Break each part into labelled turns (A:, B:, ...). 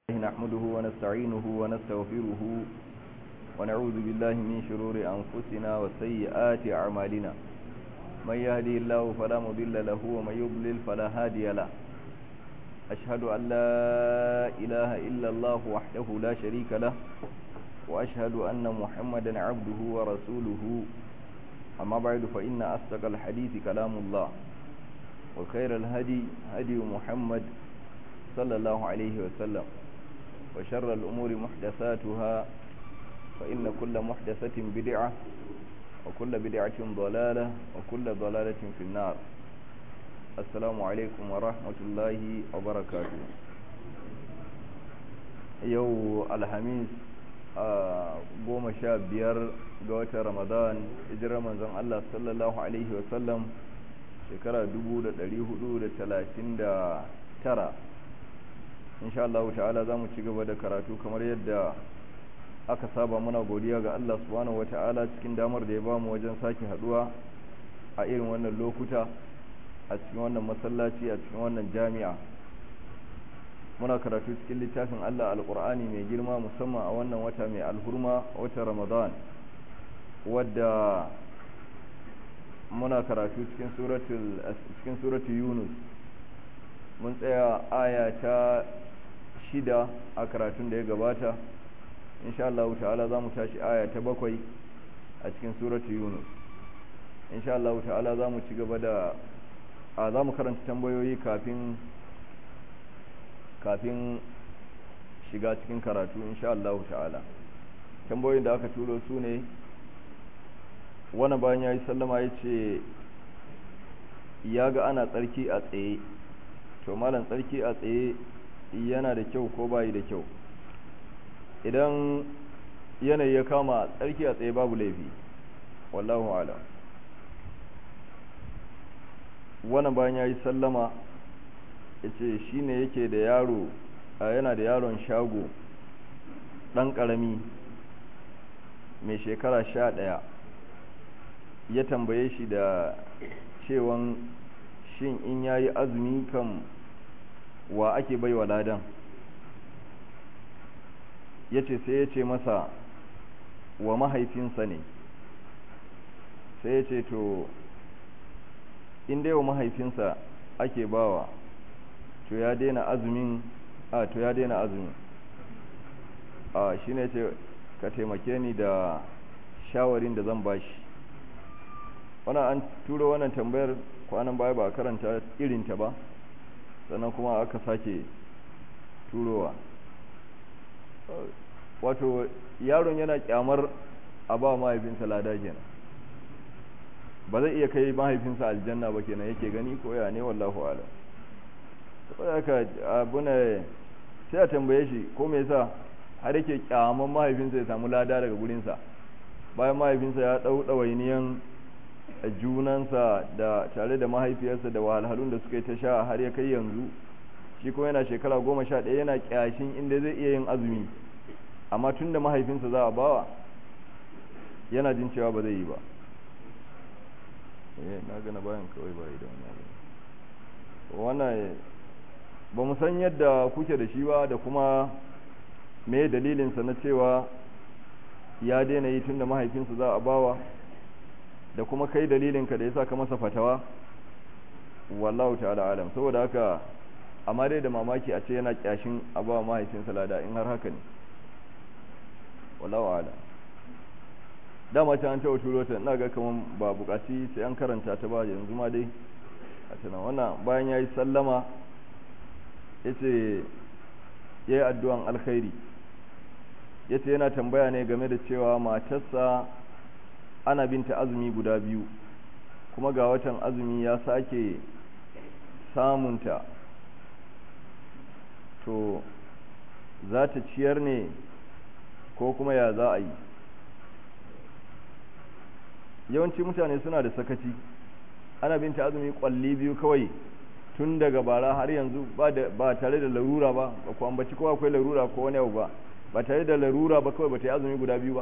A: نحمده ونستعينه ونستغفره ونعوذ بالله من شرور أنفسنا وسيئات أعمالنا من يهدي الله فلا مضل له ومن يضلل فلا هادي له أشهد أن لا إله إلا الله وحده لا شريك له وأشهد أن محمدا عبده ورسوله أما بعد فإن أصدق الحديث كلام الله وخير الهدي هدي محمد صلى الله عليه وسلم وشر الأمور محدثاتها فإن كل محدثة بدعة وكل بدعة ضلالة وكل ضلالة في النار السلام عليكم ورحمة الله وبركاته يو الحميس goma sha biyar ga watan ramadan hijirar manzon Allah sallallahu alaihi wasallam shekara 1439 insha Allah ta'ala za mu ci gaba da karatu kamar yadda aka saba muna godiya ga Allah subhanahu wata'ala cikin damar da ya ba mu wajen sake haduwa a irin wannan lokuta a cikin wannan masallaci a cikin wannan jami'a muna karatu cikin littafin Allah alkur'ani mai girma musamman a wannan wata mai alhurma watan ramadan wadda muna karatu cikin suratul cikin suratul yunus mun tsaya aya ta shida a karatun da ya gabata insha Allah ta'ala za mu tashi aya ta bakwai a cikin suratul yunus insha Allah ta'ala za mu ci gaba da a za mu karanta tambayoyi kafin kafin shiga cikin karatu insha Allah ta'ala tambayoyin da aka turo su ne wani bayan ya yi sallama ya ce ya ga ana tsarki a tsaye to malam tsarki a tsaye yana da kyau ko bayi da kyau idan yanayi ya kama tsarki a tsaye babu laifi wallahu ala wannan bayan ya yi sallama ya ce shi ne yake da yaro yana da yaron shago ɗan ƙarami mai shekara sha ɗaya ya tambaye shi da cewan shin in ya yi azumi kan wa ake baiwa ladan ya ce sai ya ce masa wa mahaifinsa ne sai ya ce to in dai wa mahaifinsa ake bawa to ya daina azumin a to ya daina azumin a shi ne ce ka taimake ni da shawarin da zan bashi wannan an turo wannan tambayar kwanan baya ba a karanta irinta ba sannan kuma aka sake turowa wato yaron yana kyamar a ba mahaifinsa lada kenan ba zai iya kai mahaifinsa aljanna ba kenan yake gani ko ya ne wallahu alam saboda haka abuna sai a tambaye shi ko me yasa har yake kyaman mahaifinsa ya samu lada daga gurinsa bayan mahaifinsa ya dau dawainiyan junansa da tare da mahaifiyarsa da wahalhalun da suka yi ta sha har ya kai yanzu shi kuma yana shekara goma sha ɗaya yana kyashin inda zai iya yin azumi amma tun da mahaifinsa za a bawa yana jin cewa ba zai yi ba na gana bayan kawai ba idan wannan ba mu san yadda kuke da shi ba da kuma me dalilinsa na cewa ya daina yi tun da mahaifinsa za a bawa da kuma kai dalilinka da ya sa ka masa fatawa wallahu ta'ala alam saboda haka amma dai da mamaki a ce yana kyashin abawa mahaifinsa lada in har haka ne wallahu alam dama ta an taɓa turo ta ina ga kaman ba bukaci sai an karanta ta ba yanzu ma dai a tunan wannan bayan ya yi sallama ya ce ya yi addu'an alkhairi ya ce yana tambaya ne game da cewa matarsa ana binta azumi guda biyu kuma ga watan azumi ya sake samunta to za ta ciyar ne ko kuma ya za a yi yawanci mutane suna da sakaci ana binta azumi kwalli biyu kawai tun daga bara har yanzu ba tare da larura ba ba ku ambaci ko akwai larura ko wani abu ba ba tare da larura ba kawai ba ta yi azumi guda biyu ba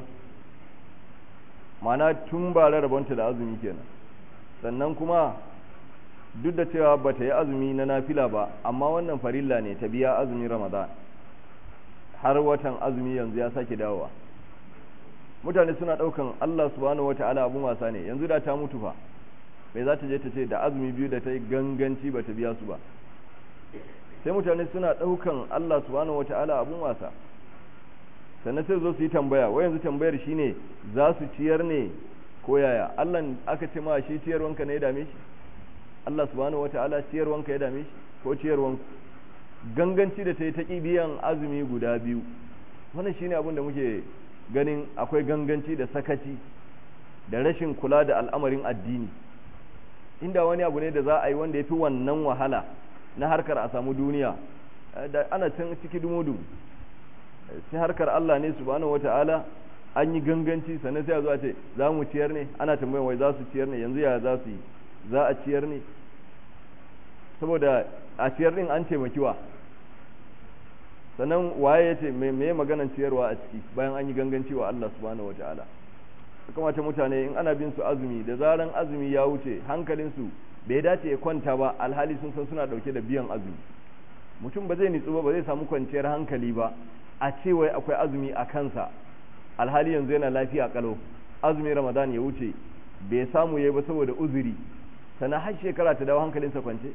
A: mana tun ba rabonta da azumi kenan sannan kuma duk da cewa ba ta yi azumi na nafila ba amma wannan farilla ne ta biya azumin ramadan har watan azumi yanzu ya sake dawowa mutane suna daukan Allah subhanahu wataala abun wasa ne yanzu da ta mutu fa mai za ta je ta ce da azumi biyu da ta yi ganganci ba ta biya su ba sai mutane suna daukan Allah subhanahu wataala abun wasa sannan sai zo su yi tambaya wai yanzu tambayar shine za su ciyar ne ko yaya Allah aka ce ma shi ciyarwanka ne ya dame shi Allah subhanahu wataala ciyarwanka ya dame shi ko ciyarwanku ganganci da ta yi ta biyan azumi guda biyu wannan shine abin da muke ganin akwai ganganci da sakaci da rashin kula da al'amarin addini inda wani abu ne da za a yi wanda ya fi wannan wahala na harkar a samu duniya da ana can ciki dumudu sai harkar Allah ne subhanahu wata'ala an yi ganganci sannan sai a zo a ce za mu ciyar ne ana tambayan wai za su ciyar ne yanzu ya za su yi za a ciyar ne saboda a ciyar din an taimakiwa sannan waye ya ce me maganan ciyarwa a ciki bayan an yi ganganci wa Allah subhanahu wataala kamata mutane in ana bin su azumi da zaran azumi ya wuce hankalinsu bai dace ya kwanta ba alhali sun san suna dauke da biyan azumi mutum ba zai nitsu ba ba zai samu kwanciyar hankali ba a ce wai akwai azumi a kansa alhali yanzu yana lafiya kalau azumi ramadan ya wuce bai samu yayi ba saboda uzuri sannan har shekara ta dawo hankalinsa kwance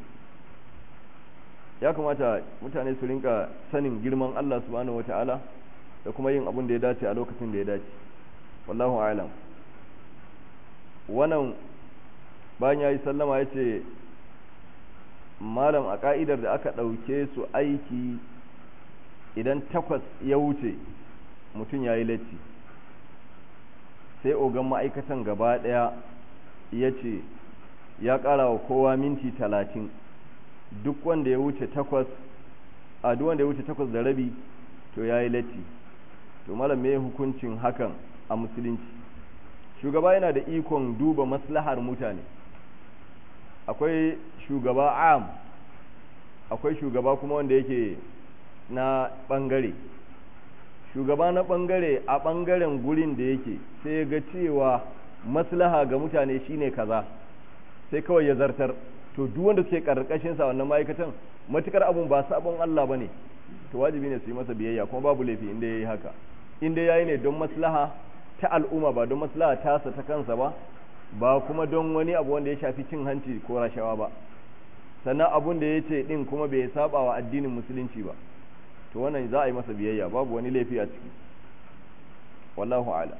A: ya kamata mutane su rinka sanin girman Allah subhanahu wata'ala da kuma yin abin da ya dace a lokacin da ya dace wallahu a'lam wannan bayan yayi sallama ya ce malam a ka'idar da aka ɗauke su aiki idan takwas ya wuce mutum ya yi latti sai ogan ma'aikatan gaba ɗaya ya ce ya ƙara wa kowa minti talatin duk wanda ya wuce takwas a duk wanda ya wuce takwas da rabi to ya yi latti to malam me hukuncin hakan a musulunci shugaba yana da ikon duba maslahar mutane akwai shugaba am akwai shugaba kuma wanda yake na bangare shugaba na bangare a bangaren gurin da yake sai ya ga cewa maslaha ga mutane shine kaza sai kawai ya zartar to duk wanda suke karkashin sa wannan ma'aikatan matukar abun ba sabon Allah bane to wajibi ne su yi masa biyayya kuma babu laifi inda yayi haka inda yayi ne don maslaha ta al'umma ba don maslaha tasa ta kansa ba ba kuma don wani abu wanda ya shafi cin hanci ko rashawa ba sannan abun da ya ce din kuma bai saba wa addinin musulunci ba to wannan za a yi masa biyayya babu wani laifi a ciki wallahu ala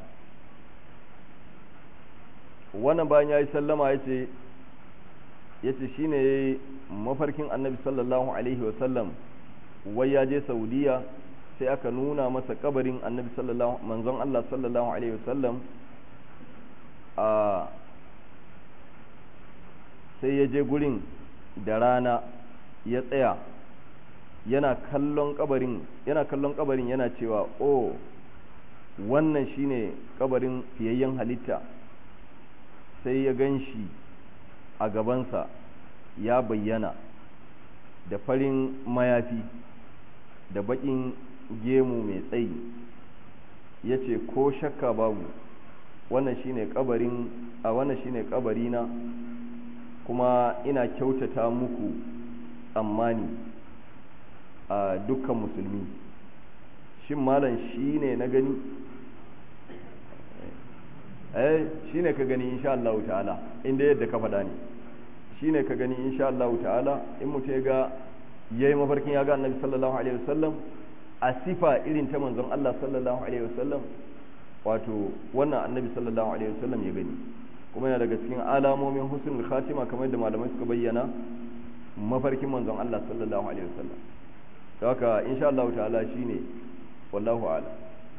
A: wannan bayan ya yi sallama ya ce ya ce shi ne mafarkin annabi sallallahu alaihi wasallam wai ya je saudiya sai aka nuna masa kabarin annabi sallallahu manzon Allah sallallahu alaihi wasallam a sai ya je gurin da rana ya tsaya yana kallon kabarin yana kallon kabarin yana cewa oh wannan shine kabarin fiyayyen halitta sai ya gan shi a gabansa ya bayyana da farin mayafi da baƙin gemu mai tsayi ya ce ko shakka babu wannan shine kabarin a wannan shine kabarina kuma ina kyautata muku tsammani a dukkan musulmi shin malam shine na gani eh shine ka gani insha Allah ta'ala inda yadda ka faɗa ne shine ka gani insha Allah ta'ala in mutum ya ga yayi mafarkin ya ga Annabi sallallahu alaihi wasallam a sifa irin ta manzon Allah sallallahu alaihi wasallam wato wannan Annabi sallallahu alaihi wasallam ya gani kuma yana daga cikin alamomin husnul khatima kamar yadda malamai suka bayyana mafarkin manzon Allah sallallahu alaihi wasallam haka insha Allah ta'ala shine wallahu a'lam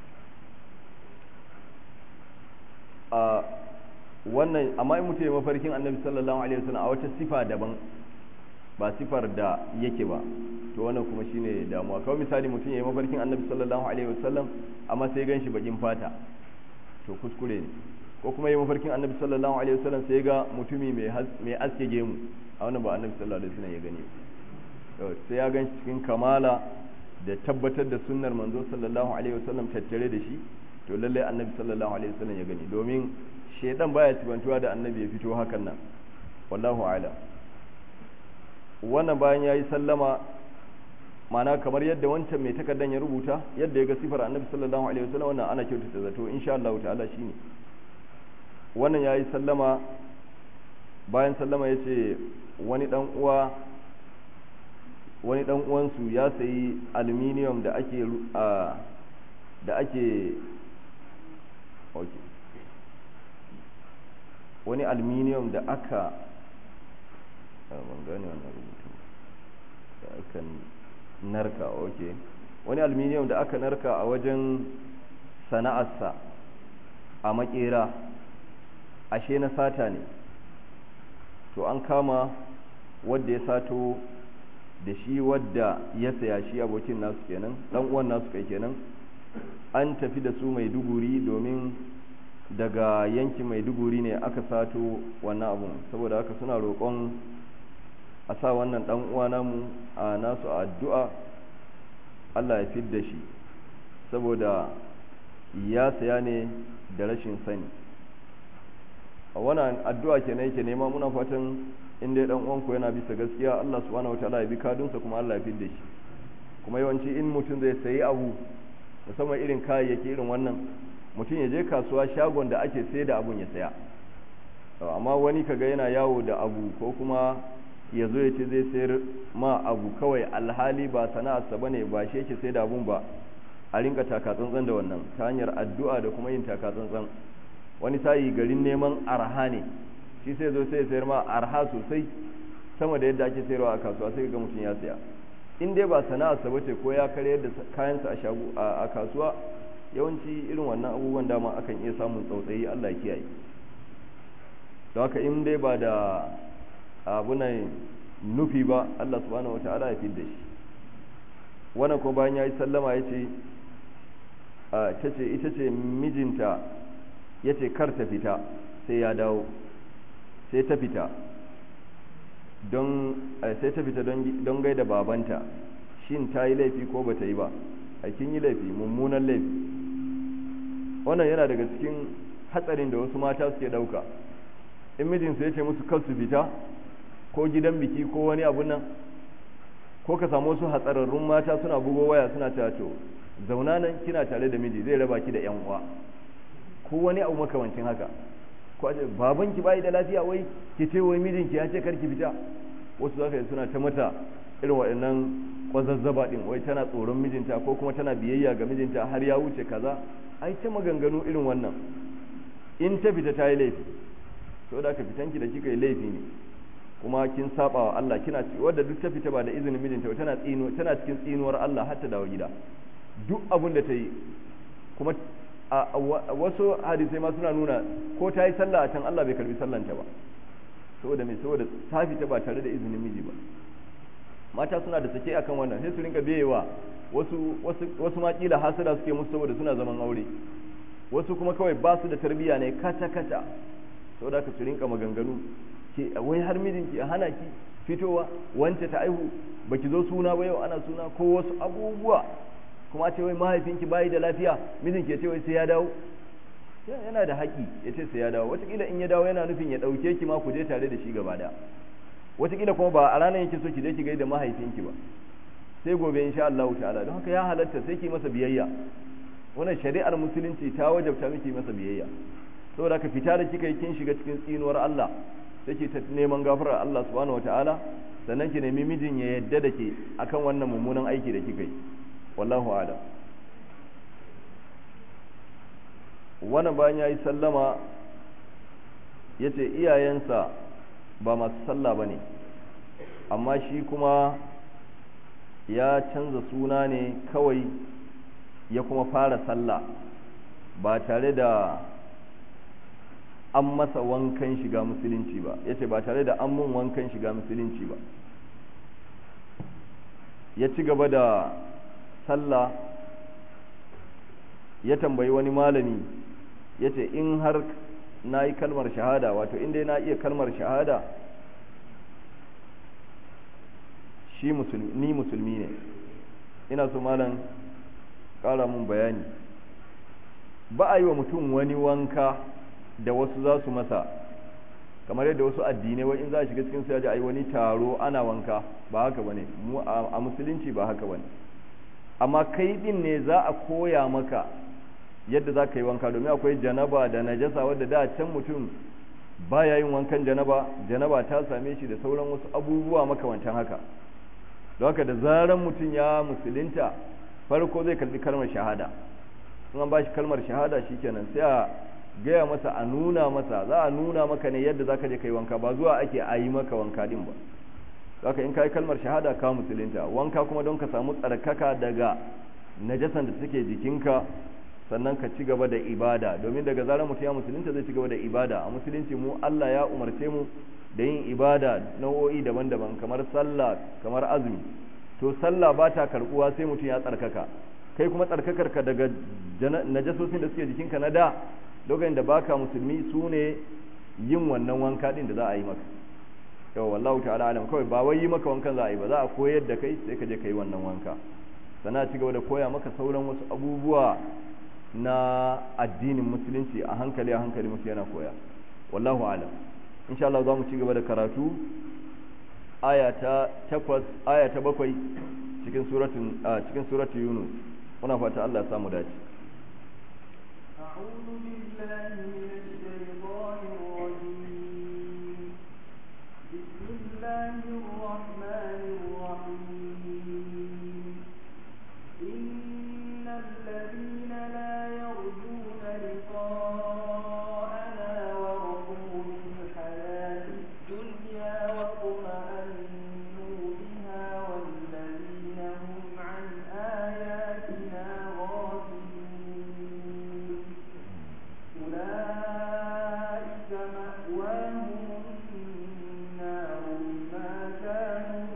A: a wannan amma in mutum ya mafarkin annabi sallallahu alaihi wasallam a wata sifa daban ba sifar da yake ba to wannan kuma shine damuwa kawai misali mutum ya yi mafarkin annabi sallallahu alaihi wasallam amma sai gan shi bakin fata to kuskure ne ko kuma ya yi mafarkin annabi sallallahu alaihi wasallam sai ga mutumi mai aske gemu a wannan ba annabi sallallahu alaihi wasallam ya gani sai ya gan shi cikin kamala da tabbatar da sunnar manzo sallallahu alaihi wasallam tattare da shi to lallai annabi sallallahu alaihi wasallam ya gani domin shedan baya cibantuwa da annabi ya fito hakan nan wallahu a'lam wannan bayan yayi sallama mana kamar yadda wancan mai takardan ya rubuta yadda ya ga sifar annabi sallallahu alaihi wasallam wannan ana kyautata zato insha Allah ta'ala shine wannan yayi sallama bayan sallama yace wani dan uwa wani dan uwansu ya sayi aluminium da ake da ake okay wani aluminium da aka ban gane wannan rubutu da aka narka ok wani aluminium da aka narka a wajen sana'arsa a makera ashe na sata ne to an kama wadda ya sato da shi wadda ya saya shi abokin nasu kenan dan uwan nasu kai kenan an tafi da su mai duguri domin daga yankin maiduguri ne aka sato wannan abun saboda haka suna roƙon a sa wannan ɗan uwa namu a nasu addu'a Allah ya fid da shi saboda ya saya ne da rashin sani a wannan addu'a kenan yake nema muna fatan in dai dan uwanku yana bisa gaskiya Allah subhanahu wataala ya bi kadunsa kuma Allah ya fid da shi kuma yawanci in mutum zai sayi abu musamman irin kayayyaki irin wannan mutum ya je kasuwa shagon da ake sai da abun ya saya amma wani kaga yana yawo da abu ko kuma ya zo ya ce zai sayar ma abu kawai alhali ba sana'arsa ba ne ba shi yake sai da abun ba a rinka takatsantsan da wannan ta hanyar addu'a da kuma yin takatsantsan wani sayi garin neman arha ne shi sai zo sai ya sayar ma arha sosai sama da yadda ake sayarwa a kasuwa sai ga mutum ya saya in dai ba sana'arsa ba ce ko ya karyar da kayansa a kasuwa yawanci irin wannan abubuwan dama akan iya samun tsautsayi Allah kiyaye don haka in dai ba da abunan nufi ba Allah subhanahu wataala ya fidda shi wannan ko bayan yayi sallama yace tace ita ce mijinta yace kar ta fita sai ya dawo sai ta fita don sai ta fita don gaida babanta shin ta yi laifi ko ba ta yi ba a kin yi laifi mummunan laifi wannan yana daga cikin hatsarin da wasu mata suke dauka in mijinsu ya ce musu kar su fita ko gidan biki ko wani abun nan ko ka samu wasu hatsararrun mata suna bugo waya suna cewa to zauna nan kina tare da miji zai raba ki da yan uwa ko wani abu makamancin haka ko a ce babanki bai da lafiya wai ki ce wai mijinki ya ce kar ki fita wasu zaka yi suna ta mata irin waɗannan kwazazzaba din wai tana tsoron mijinta ko kuma tana biyayya ga mijinta har ya wuce kaza ai ta maganganu irin wannan in ta fita ta yi laifi to da ka fitanki da kika yi laifi ne kuma kin saba wa Allah kina ci wadda duk ta fita ba da izinin mijinta ba tana tsino tana cikin tsinuwar Allah har ta dawo gida duk abin da ta yi kuma a wasu hadisai ma suna nuna ko ta yi sallah a can Allah bai karbi sallanta ba saboda me saboda ta fita ba tare da izinin miji ba mata suna da sake akan wannan sai su rinka beyewa wasu wasu wasu ma kila hasada suke musu saboda suna zaman aure wasu kuma kawai ba su da tarbiyya ne kata kata saboda haka su rinka maganganu ke wai har mijinki a hana ki fitowa wance ta aihu baki zo suna ba yau ana suna ko wasu abubuwa kuma ce wai mahaifinki bayi da lafiya mijinki ya ce wai sai ya dawo yana da haƙi ya ce sai ya dawo wataƙila in ya dawo yana nufin ya ɗauke ki ma ku je tare da shi gaba da wataƙila kuma ba a ranar yake so ki je ki gaida mahaifinki ba sai gobe insha Allah ta'ala don haka ya halatta sai ki masa biyayya wannan shari'ar musulunci ta wajabta miki masa biyayya saboda ka fita da kika yi kin shiga cikin tsinuwar Allah take ta neman gafarar Allah subhanahu wataala sannan ki nemi mijin ya yadda da ke akan wannan mummunan aiki da kika yi wallahu a'lam wannan bayan yayi sallama yace iyayensa ba masu sallah bane amma shi kuma ya canza suna ne kawai ya kuma fara sallah ba tare da an masa wankan shiga musulunci ba ya ce ba tare da an mun wankan shiga musulunci ba ya ci gaba da sallah ya tambayi wani malami ya ce in har na yi kalmar shahada wato inda na iya kalmar shahada shi musulmi ni musulmi ne ina so malam ƙara mun bayani ba a yi wa mutum wani wanka da wasu za su masa kamar yadda wasu addinai wai in za a shiga cikin su yaji ai wani taro ana wanka ba haka bane mu a musulunci ba haka bane amma kai din ne za a koya maka yadda za ka yi wanka domin akwai janaba da najasa wadda da can mutum baya yin wankan janaba janaba ta same shi da sauran wasu abubuwa makamantan haka don haka da zaran mutum ya musulunta farko zai kalbi kalmar shahada in an ba shi kalmar shahada shikenan sai a gaya masa a nuna masa za a nuna maka ne yadda za ka je ka yi wanka ba zuwa ake a yi maka wanka din ba zaka in ka yi kalmar shahada ka musulunta wanka kuma don ka samu tsarkaka daga najasan da suke jikinka sannan ka ci gaba da ibada domin daga zarar mutum ya musulunta zai ci gaba da ibada a musulunci mu Allah ya umarce mu da yin ibada nau'o'i daban-daban kamar sallah kamar azumi to sallah ba ta karbuwa sai mutum ya tsarkaka kai kuma tsarkakar ka daga najasosin da suke jikinka na da lokacin da baka musulmi su ne yin wannan wanka din da za a yi maka yau wallahu ta'ala alam kawai ba wai yi maka wankan za a yi ba za a koyar da kai sai ka je ka yi wannan wanka sannan ci gaba da koya maka sauran wasu abubuwa na addinin musulunci a hankali a hankali musu yana koya wallahu alam insha Allah za mu ci gaba da karatu aya ta takwas aya ta bakwai cikin suratun cikin suratu yunus muna fata Allah ya samu dace
B: أعوذ بالله من الشيطان الرجيم بسم الله الرحمن الرحيم إن الذين لا يرجون لقاءنا ورضوا بالحياة الدنيا واطمأنوا بها والذين هم عن آياتنا غافلون أولئك مأواهم النار بما كانوا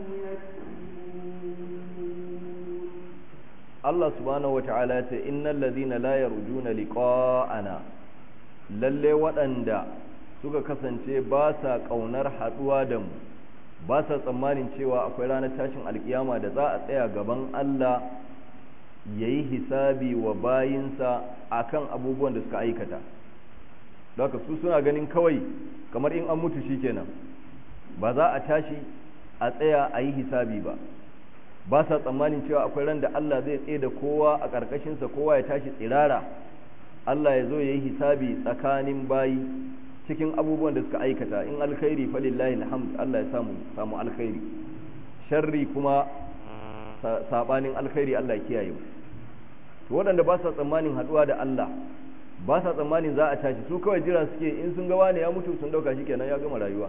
B: يكسبون
A: Allah subhanahu wata'ala ce innal ladhina la yarjuna liqa'ana lalle waɗanda suka kasance ba sa ƙaunar haɗuwa da mu ba sa tsammanin cewa akwai ranar tashin alkiyama da za a tsaya gaban Allah yayi hisabi wa bayinsa akan abubuwan da suka aikata haka su suna ganin kawai kamar in an mutu shikenan ba za a tashi a tsaya a yi hisabi ba ba sa tsammanin cewa akwai ran da Allah zai tsaye da kowa a ƙarƙashinsa kowa ya tashi tsirara Allah ya zo ya yi hisabi tsakanin bayi cikin abubuwan da suka aikata in alkhairi falillahi alhamd Allah ya samu samu alkhairi sharri kuma sabanin alkhairi Allah ya kiyaye mu to waɗanda ba sa tsammanin haɗuwa da Allah ba sa tsammanin za a tashi su kawai jira suke in sun ga wani ya mutu sun dauka shikenan ya gama rayuwa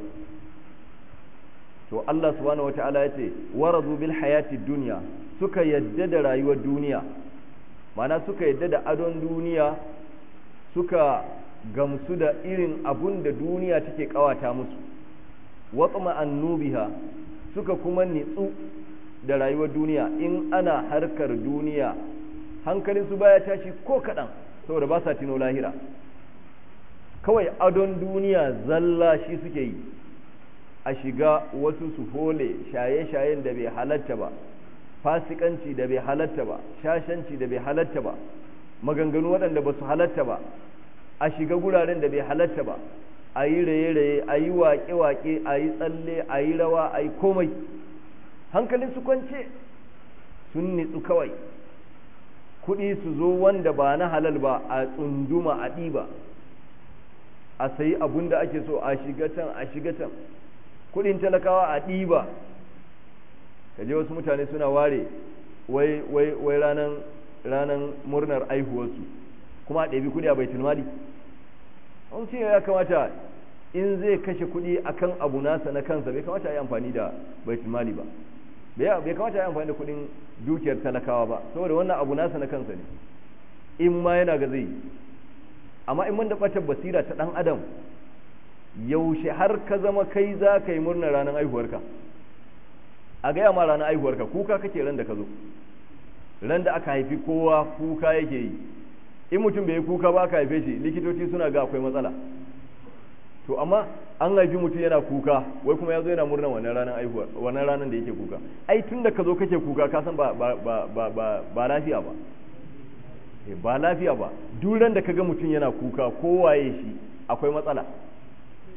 A: to Allah subhanahu wataala ya ce waradu bil hayati dunya suka yadda da rayuwar duniya mana suka yadda da adon duniya suka gamsu da irin abun da duniya take kawata musu watsama annubiha suka kuma nitsu da rayuwar duniya in ana harkar duniya hankalin su baya tashi ko kaɗan saboda ba sa tino lahira kawai adon duniya zalla shi suke yi a shiga wasu su hole shaye-shayen da bai halatta ba fasikanci da bai halatta ba shashanci da bai halatta ba maganganu waɗanda ba su halatta ba a shiga guraren da bai halatta ba a yi raye-raye a yi waƙe-waƙe a yi tsalle a yi rawa a yi komai hankalin su kwance sun nitsu kawai kuɗi su zo wanda ba na halal ba a tsunduma a ɗiba a sayi abun da ake so a shiga can a shiga can kudin talakawa a ɗiba kaje wasu mutane suna ware wai wai wai ranan ranan murnar aihuwarsu kuma a ɗabi kudi a baitul mali an ce ya kamata in zai kashe kudi akan abu nasa na kansa bai kamata yi amfani da baitul mali ba bai kamata yi amfani da kudin dukiyar talakawa ba saboda wannan abu nasa na kansa ne in ma yana ga zai amma in man da ɓatar basira ta ɗan adam yaushe har ka zama kai za ka yi murnar ranar aihuwarka a gaya ma ranar aihuwarka kuka kake ran da ka zo ran da aka haifi kowa kuka yake yi in mutum bai yi kuka ba aka haife shi likitoci suna ga akwai matsala to amma an haifi mutum yana kuka wai kuma ya zo yana murnar wannan ranar aihuwar wannan ranar da yake kuka ai tun da ka zo kake kuka ka san ba ba ba ba ba lafiya ba ba lafiya ba duk ran da ka ga mutum yana kuka kowaye shi akwai matsala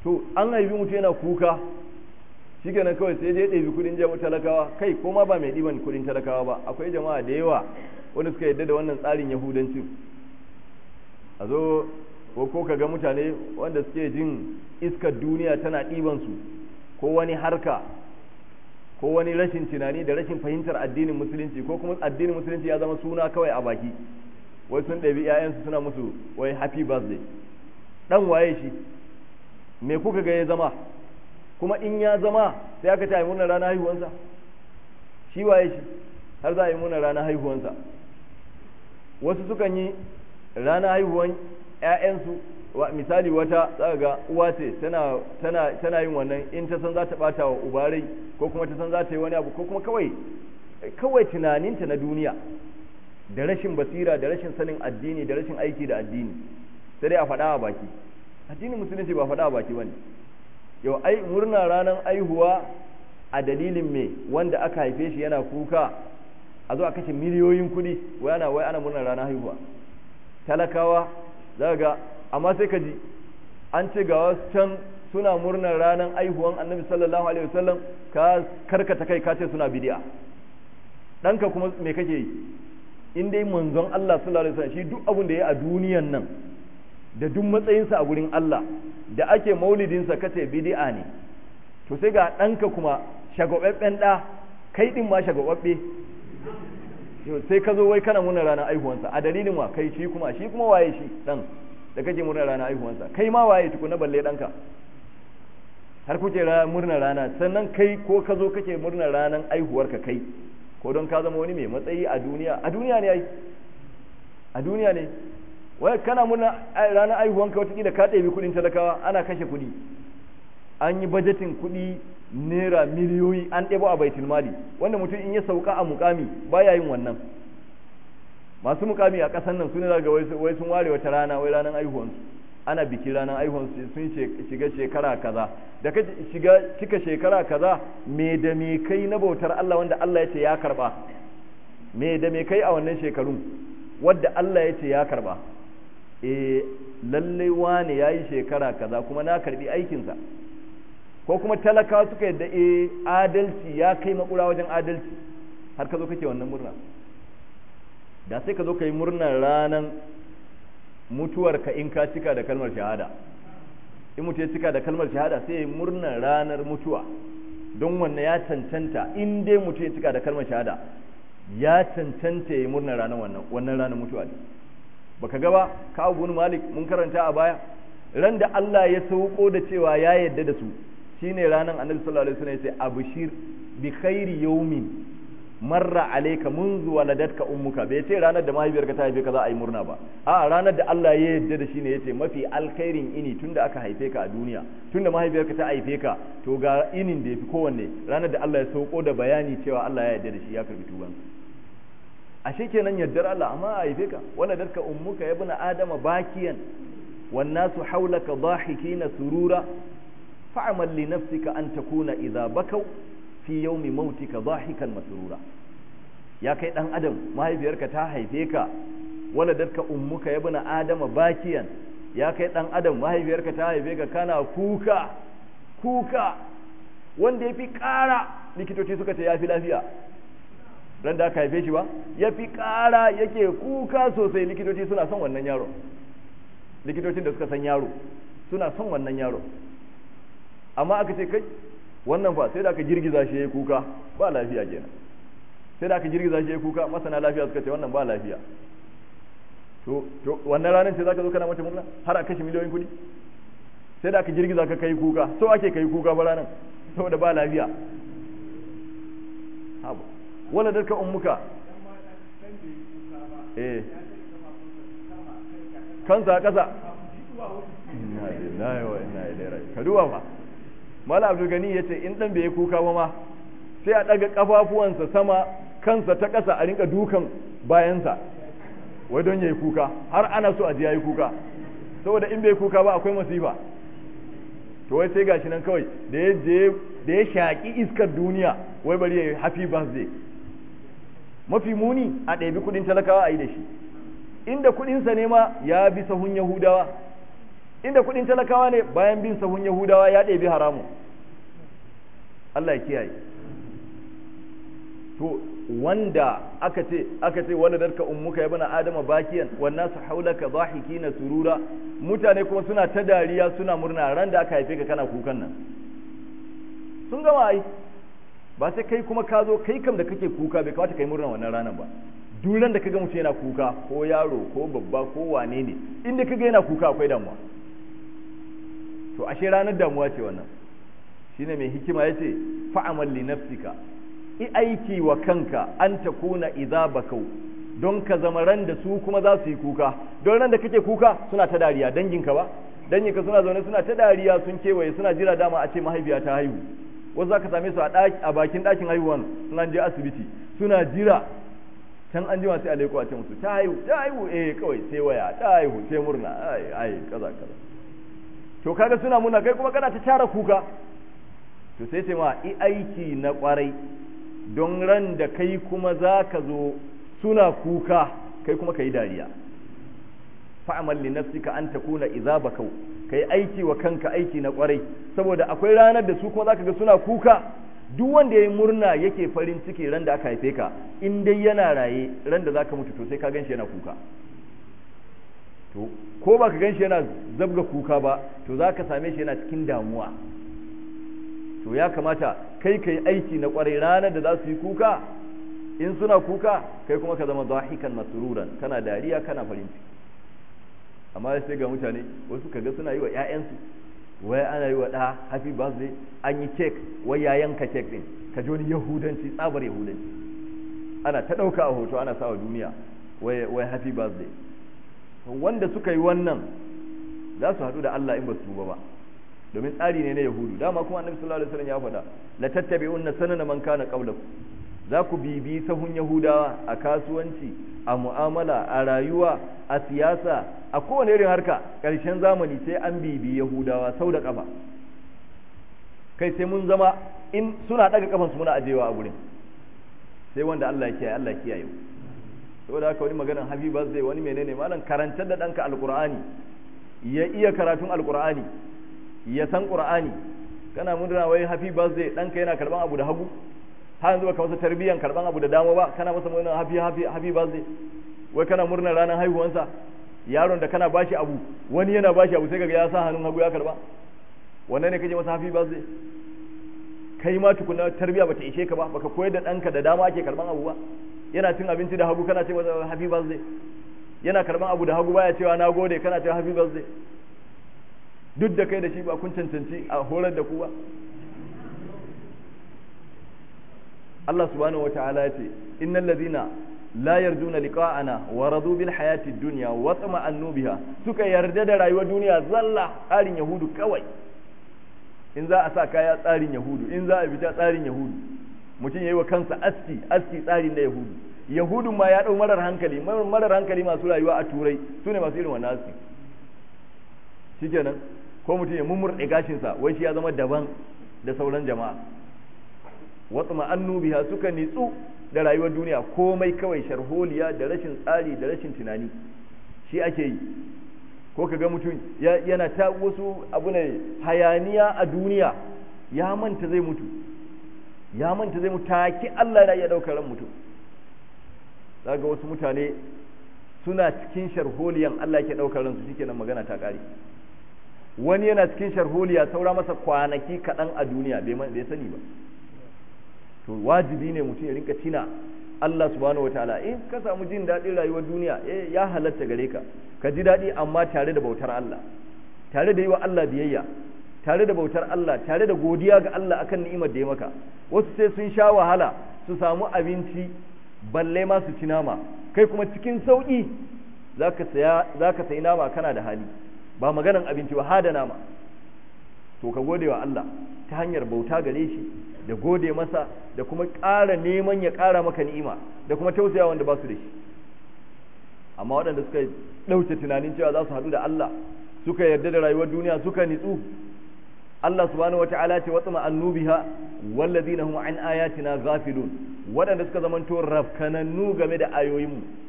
A: to an haifi mutu yana kuka shi kenan kawai sai dai ɗabi kudin jama'a talakawa kai ko ma ba mai ɗiban kudin talakawa ba akwai jama'a da yawa wanda suka yadda da wannan tsarin yahudanci a zo ko ko ka ga mutane wanda suke jin iskar duniya tana ɗiban su ko wani harka ko wani rashin tunani da rashin fahimtar addinin musulunci ko kuma addinin musulunci ya zama suna kawai a baki wai sun ɗabi 'ya'yansu suna musu wai happy birthday ɗan waye shi me kuka ga ya zama kuma in ya zama sai aka ta yi murnar ranar haihuwansa shi waye shi har za a yi murnar ranar haihuwansa wasu sukan yi ranar haihuwan 'ya'yansu misali wata za ga uwa ce tana yin wannan in ta san za ta bata wa ubarai ko kuma ta san za ta yi wani abu ko kuma kawai kawai tunaninta na duniya da rashin basira da rashin sanin addini da rashin aiki da addini sai dai a faɗa a baki addinin musulunci ba faɗa a baki bane yau ai murna ranar aihuwa a dalilin me wanda aka haife shi yana kuka a zo a kashe miliyoyin kuɗi wai ana wai ana murnar ranar haihuwa talakawa za ga amma sai ka ji an ce ga wasu can suna murnar ranar aihuwan annabi sallallahu alaihi wasallam ka karkata kai ka ce suna bidi'a ɗanka kuma me kake yi in dai manzon Allah sallallahu alaihi wasallam shi duk abin da ya a duniyan nan da duk matsayinsa a gurin Allah da ake maulidinsa kace bid'a ne to sai ga ɗanka kuma shagwababben ɗa kai ɗin ma shagwababbe sai ka zo wai kana murna ranar aihuwansa a dalilin wa kai shi kuma shi kuma waye shi ɗan da kake murna ranar aihuwansa kai ma waye tukuna balle ɗanka har kuke murna rana sannan kai ko ka zo kake murna ranar aihuwarka kai ko don ka zama wani mai matsayi a duniya a duniya ne ai a duniya ne wai kana murna ranar aihuwanka watakila ka ɗebi kuɗin talakawa ana kashe kuɗi an yi bajetin kuɗi naira miliyoyi an ɗebo a baitul mali wanda mutum in ya sauka a mukami baya yin wannan masu mukami a ƙasar nan suna daga wai sun ware wata rana wai ranar aihuwansu ana biki ranar aihuwansu sun shiga shekara kaza da ka shiga cika shekara kaza me da me kai na bautar Allah wanda Allah ya ce ya karba me da me kai a wannan shekarun wadda Allah ya ce ya karba e lallai wane ya yi shekara kaza kuma na karbi aikinsa ko kuma talakawa suka yadda e adalci ya kai makura wajen adalci har ka zo kake wannan murna da sai ka zo ka yi murnar ranar mutuwarka in ka cika da kalmar shahada in mutu ya cika da kalmar shahada sai ya yi murnar ranar mutuwa don wannan ya cancanta in dai mutu ya cika da kalmar shahada ya cancanta ya yi murnar ranar wannan wannan ranar mutuwa ne baka gaba ka abu malik mun karanta a baya ran da Allah ya sauko da cewa ya yadda da su shine ranar annabi sallallahu alaihi wasallam ya ce abshir bi khairi yawmin marra alayka munzu waladatka ummuka bai ce ranar da mahaifiyarka ta haife ka za a yi murna ba a ranar da Allah ya yadda da shi ne yace mafi alkhairin ini tunda aka haife ka a duniya tunda mahaifiyarka ta haife ka to ga inin da yafi kowanne ranar da Allah ya sauko da bayani cewa Allah ya yadda da shi ya karbi tuban ashe kenan yaddar Allah amma a haife ka waladatka ummuka ya buna adama bakiyan wan nasu hawlaka dhahikina surura fa'mal li nafsika an takuna idza bakaw fi yaumi mautika dhahikan masrura ya kai dan adam mahaifiyarka ta haife ka waladatka ummuka ya buna adama bakiyan ya kai dan adam mahaifiyarka ta haife ka kana kuka kuka wanda yafi ƙara likitoci suka ce yafi lafiya ran da aka haife shi ba yafi ƙara yake kuka sosai likitoci suna son wannan yaro likitocin da suka san yaro suna son wannan yaro amma aka ce kai wannan fa sai da aka girgiza shi ya kuka ba lafiya kenan sai da aka girgiza shi ya kuka masana lafiya suka ce wannan ba lafiya to to wannan ranar ce zaka zo kana mata murna har a kashe miliyoyin kuɗi sai da aka girgiza ka kai kuka so ake kai kuka ba ranar saboda ba lafiya haba wala darka ummuka eh kansa kasa inna lillahi wa inna ilaihi raji'un ka duba fa mala abdul gani yace in dan bai kuka ba ma sai a daga kafafuwansa sama kansa ta ƙasa a rinka dukan bayansa wai don yayi kuka har ana so a ji yayi kuka saboda in bai kuka ba akwai masifa to wai sai gashi nan kawai da ya je da ya shaki iskar duniya wai bari yayi happy birthday mafi muni a ɗabi kudin talakawa a yi da shi inda kudinsa ne ma ya bi sahun yahudawa inda kuɗin talakawa ne bayan bin sahun yahudawa ya ɗebi haramu Allah ya kiyaye to wanda aka ce aka ce wanda darka ummuka ya bana adama bakiyan wannan su haulaka dhahikina surura mutane kuma suna ta dariya suna murna ran da aka haife ka kana kukan nan sun gama ai ba sai kai kuma ka zo kai kam da kake kuka bai kamata kai murna wannan ranar ba duran da kaga mutum yana kuka ko yaro ko babba ko wane ne inda kaga yana kuka akwai damuwa to ashe ranar damuwa ce wannan shine mai hikima yace fa'amal li nafsika i aiki wa kanka an takuna idza bakau don ka zama ran da su kuma za su yi kuka don ran da kake kuka suna ta dariya danginka ba danginka suna zaune suna ta dariya sun kewaye suna jira dama a ce mahaifiya ta haihu wasu za ka same su a bakin ɗakin haihuwan sun an je asibiti suna jira can an jima sai a leko a ce musu ta haihu ta haihu eh kawai sai waya ta haihu sai murna ai ai kaza kaza to kaga suna murna kai kuma kana ta tara kuka to sai ce ma i aiki na kwarai don ran da kai kuma za ka zo suna kuka kai kuma ka yi dariya fa'amal li nafsika an takuna idza bakau kai aiki wa kanka aiki na kwarai saboda akwai ranar da su kuma zaka ga suna kuka duk wanda yayi murna yake farin ciki ran da aka haife ka in dai yana raye ran da zaka mutu to sai ka ganshi yana kuka to ko baka ganshi yana zabga kuka ba to zaka same shi yana cikin damuwa to ya kamata kai kai aiki na kwarai ranar da za su yi kuka in suna kuka kai kuma ka zama zahikan masruran kana dariya kana farin ciki amma sai ga mutane wasu kaga suna yi wa ƴaƴansu wai ana yi wa ɗa happy birthday an yi cake wai ya yanka cake din ka ji wani yahudanci tsabar yahudanci ana ta ɗauka a hoto ana sawa duniya wai wai happy birthday wanda suka yi wannan za su haɗu da Allah in ba su tuba ba domin tsari ne na yahudu dama kuma annabi sallallahu alaihi wasallam ya faɗa la tattabi'unna sanana man kana qablakum za ku bibi sahun yahudawa a kasuwanci a mu'amala a rayuwa a siyasa a kowane irin harka ƙarshen zamani sai an bibi yahudawa sau da ƙafa kai sai mun zama in suna ɗaga ƙafansu muna ajewa a gurin sai wanda Allah ya kiyaye Allah ya kiyaye saboda haka wani maganar habiba zai wani menene malam karantar da ɗanka alƙur'ani ya iya karatun alƙur'ani ya san ƙur'ani kana murna wai happy birthday ɗanka yana karɓan abu da hagu har yanzu baka masa tarbiyyan karban abu da dama ba kana masa murnar happy happy happy birthday wai kana murnar ranar haihuwansa yaron da kana bashi abu wani yana bashi abu sai kaga ya sa hannun hagu ya karba wannan ne kaje masa happy birthday kai ma tukuna tarbiya bata ishe ka ba baka koyar da danka da dama ake karban abu ba yana cin abinci da hagu kana ce masa happy birthday yana karban abu da hagu baya cewa na gode kana cewa happy birthday duk da kai da shi ba kun cancanci a horar da ku ba Allah subhanahu wataala ya ce innal ladina la yarjuna liqa'ana wa radu bil hayati dunya wa tama'annu biha suka yarda da rayuwar duniya zalla tsarin yahudu kawai in za a sa kaya tsarin yahudu in za a fita tsarin yahudu mutum yayi wa kansa aski aski tsarin da yahudu yahudu ma ya dau marar hankali marar hankali masu rayuwa a turai sune masu irin wannan aski shikenan ko mutum ya mummurɗe gashinsa wai shi ya zama daban da sauran jama'a watsa ma'annu biha suka nitsu da rayuwar duniya komai kawai sharholiya da rashin tsari da rashin tunani shi ake yi ko ka ga mutum yana ta wasu abu ne hayaniya a duniya ya manta zai mutu ya manta zai mutu taki Allah na iya ɗaukar ran mutum zaga wasu mutane suna cikin sharholiyan Allah ke ɗaukar ransu shikenan magana ta ƙare wani yana cikin sharholiya saura masa kwanaki kaɗan a duniya bai sani ba to wajibi ne mutum ya rinka tina Allah subhanahu wataala in ka samu jin daɗin rayuwar duniya eh ya halatta gare ka ka ji daɗi amma tare da bautar Allah tare da yi wa Allah biyayya tare da bautar Allah tare da godiya ga Allah akan ni'imar da ya maka wasu sai sun sha wahala su samu abinci balle ma su ci nama kai kuma cikin sauki zaka saya zaka sayi nama kana da hali ba maganan abinci ba hada nama to ka gode wa Allah ta hanyar bauta gare shi da gode masa da kuma ƙara neman ya ƙara maka ni'ima da kuma tausaya wanda ba su da shi amma waɗanda suka ɗauke tunanin cewa za su haɗu da Allah suka yarda da rayuwar duniya suka nitsu Allah subhanahu wa ta'ala ce watsama annubiha wallazina hum an ayatina ghafilun waɗanda suka zamanto rafkanannu game da ayoyinmu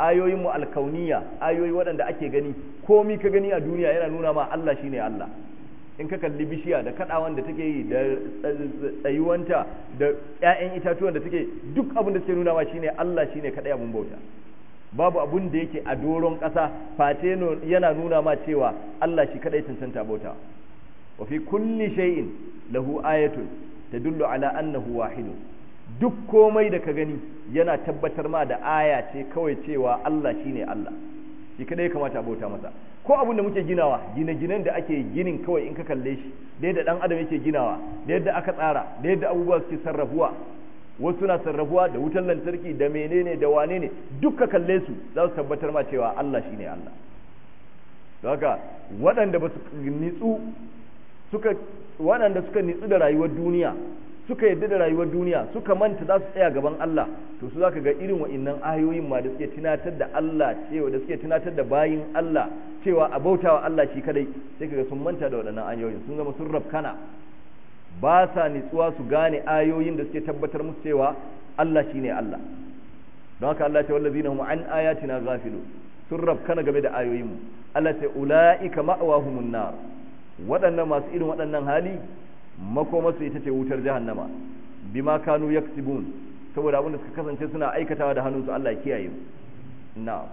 A: ayoyin mu alkauniya ayoyi waɗanda ake gani komi ka gani a duniya yana nuna ma Allah shine Allah in ka kalli bishiya da kadawan da take yi da tsayuwanta da ƴaƴan itatuwan da take duk abin da suke nuna ma shine Allah shine kadai abun bauta babu abun da yake a doron ƙasa face yana nuna ma cewa Allah shi kadai cancanta bauta wa fi kulli shay'in lahu ayatun tadullu ala annahu wahidun duk komai da ka gani yana tabbatar ma da aya ce kawai cewa Allah shine Allah shi kadai kamata a bauta masa ko abin da muke ginawa gine-ginen da ake ginin kawai in ka kalle shi da yadda dan adam yake ginawa da yadda aka tsara da yadda abubuwa suke sarrafuwa wasu na sarrafuwa da wutar lantarki da menene da wane ne duk ka kalle su za su tabbatar ma cewa Allah shine Allah don haka waɗanda ba su nitsu suka waɗanda suka nitsu da rayuwar duniya suka yadda da rayuwar duniya suka manta za su tsaya gaban Allah to su zaka ga irin wa'annan ayoyin ma da suke tunatar da Allah cewa da suke tunatar da bayin Allah cewa a bautawa Allah shi kadai sai kaga sun manta da waɗannan ayoyin sun zama sun rafkana ba sa nitsuwa su gane ayoyin da suke tabbatar musu cewa Allah shine Allah don haka Allah ta wallazina hum an ayatina ghafilu sun rafkana game da ayoyin mu Allah ta ulaika ma'awahumun nar waɗannan masu irin waɗannan hali makomarsu ita ce wutar jahannama bima kanu yaksibun saboda abin da suka kasance suna aikatawa da hannunsu Allah ya kiyaye mu na'am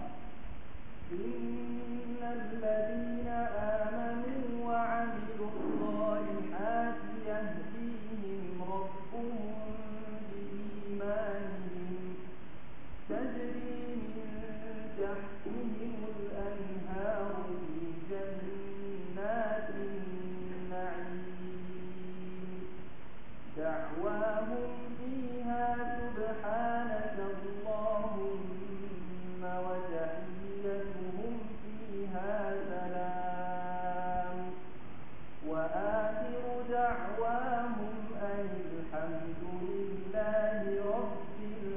B: innal ladina amanu wa 'amilus salihati yahdihim rabbuhum biimanihim tajri min tahtihim al-anharu fi jannatin na'im دعواهم فيها سبحانك اللهم وتحيتهم فيها سلام وآخر دعواهم أن الحمد لله رب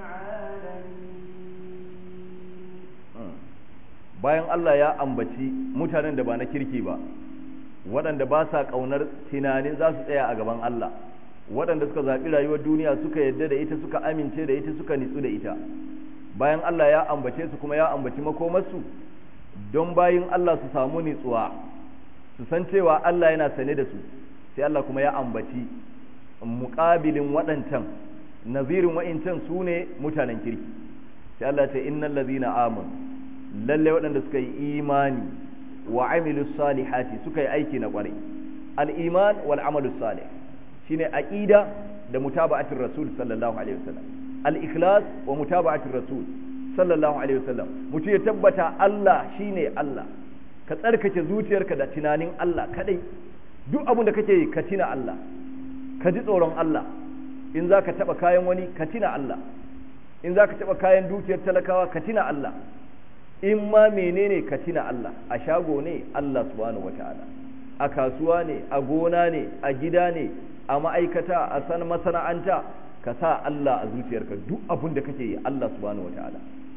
B: العالمين
A: bayan Allah ya ambaci mutanen da ba na kirki ba waɗanda ba sa ƙaunar tunanin za su tsaya a gaban Allah waɗanda suka zaɓi rayuwar duniya suka yadda da ita suka amince da ita suka nitsu da ita bayan Allah ya ambace su kuma ya ambaci makomarsu don bayin Allah su samu nitsuwa su san cewa Allah yana sane da su sai Allah kuma ya ambaci muƙabilin waɗancan nazirin wa'incan su ne mutanen kirki sai Allah ce innal ladhina amanu lalle waɗanda suka yi imani wa amilus salihati suka yi aiki na ƙwarai al-iman wal amalus salih shine aqida da mutaba'atir rasul sallallahu alaihi wasallam al-ikhlas wa mutaba'atir rasul sallallahu alaihi wasallam mutum ya tabbata Allah shine Allah ka tsarkake zuciyarka da tunanin Allah kadai duk abin da kake yi ka tina Allah ka ji tsoron Allah in zaka taba kayan wani ka tina Allah in zaka taba kayan dukiyar talakawa ka tina Allah in ma menene ka tina Allah a shago ne Allah subhanahu wataala a kasuwa ne a gona ne a gida ne a ma'aikata a san masana'anta ka sa Allah a zuciyarka duk abin da kake yi Allah subhanahu wataala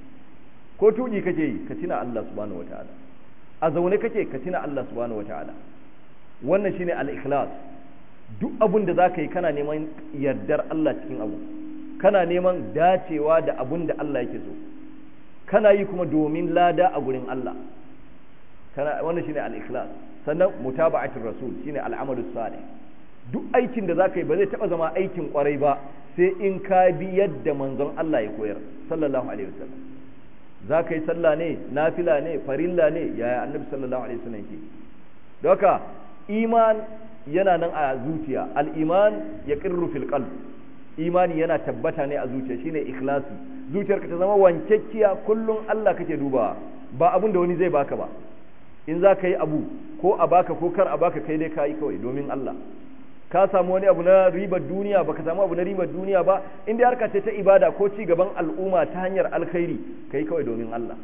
A: ko tuki kake yi ka tina Allah subhanahu wataala a zaune kake ka tina Allah subhanahu wataala wannan shine al-ikhlas duk abin da zaka yi kana neman yardar Allah cikin abu kana neman dacewa da abin da Allah yake so kana yi kuma domin lada a gurin Allah kana wannan shine al-ikhlas sannan mutaba'atul rasul shine al-amalus salih duk aikin da za ka yi ba zai taɓa zama aikin ƙwarai ba sai in ka bi yadda manzon Allah ya koyar sallallahu alaihi wasallam za ka yi sallah ne nafila ne farilla ne yaya annabi sallallahu alaihi wasallam ke don haka iman yana nan a zuciya al-iman ya qirru fil qalb imani yana tabbata ne a zuciya shine ikhlasi zuciyarka ta zama wankekkiya kullum Allah kake dubawa ba abun da wani zai baka ba in za ka yi abu ko a baka ko kar a baka kai dai ka yi kawai domin Allah ka samu wani abu na ribar duniya baka samu abu na ribar duniya ba inda harka ce ta ibada ko ci gaban al'umma ta hanyar alkhairi kai kawai domin Allah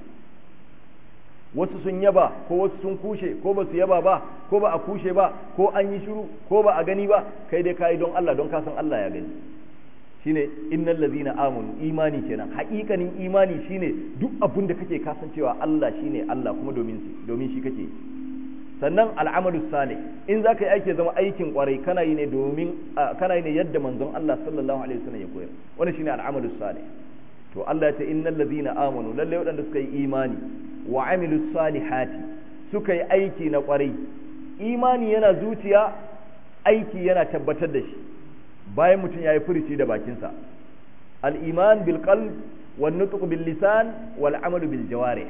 A: wasu sun yaba ko wasu sun kushe ko ba su yaba ba ko ba a kushe ba ko an yi shiru ko ba a gani ba kai dai kai don Allah don ka san Allah ya gani shine innal ladhina amanu imani kenan haƙiƙanin imani shine duk abin da kake kasancewa Allah shine Allah kuma domin domin shi kake sannan al'amalu salih in za ka yi aiki zama aikin kwarai kana yi ne domin kana yi ne yadda manzon Allah sallallahu alaihi wasallam ya koyar wannan shine al'amalu salih to Allah ya ce innal ladina amanu lalle waɗanda suka yi imani wa amilus salihati suka yi aiki na ƙwarai imani yana zuciya aiki yana tabbatar da shi bayan mutum ya yi furici da bakinsa al-iman bil qalb wan nutq bil lisan wal amalu bil jawarih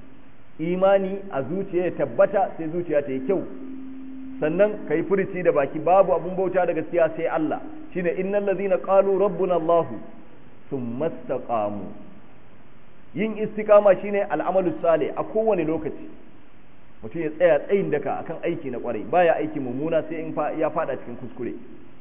A: imani a zuciya ya tabbata sai zuciya ta yi kyau sannan ka yi furici da baki babu abun bauta da gaskiya sai Allah shine innal ladhina qalu rabbuna Allah thumma istaqamu yin istiqama shine al'amalu salih a kowane lokaci mutum ya tsaya tsayin daka akan aiki na kwarai baya aiki mummuna sai in ya fada cikin kuskure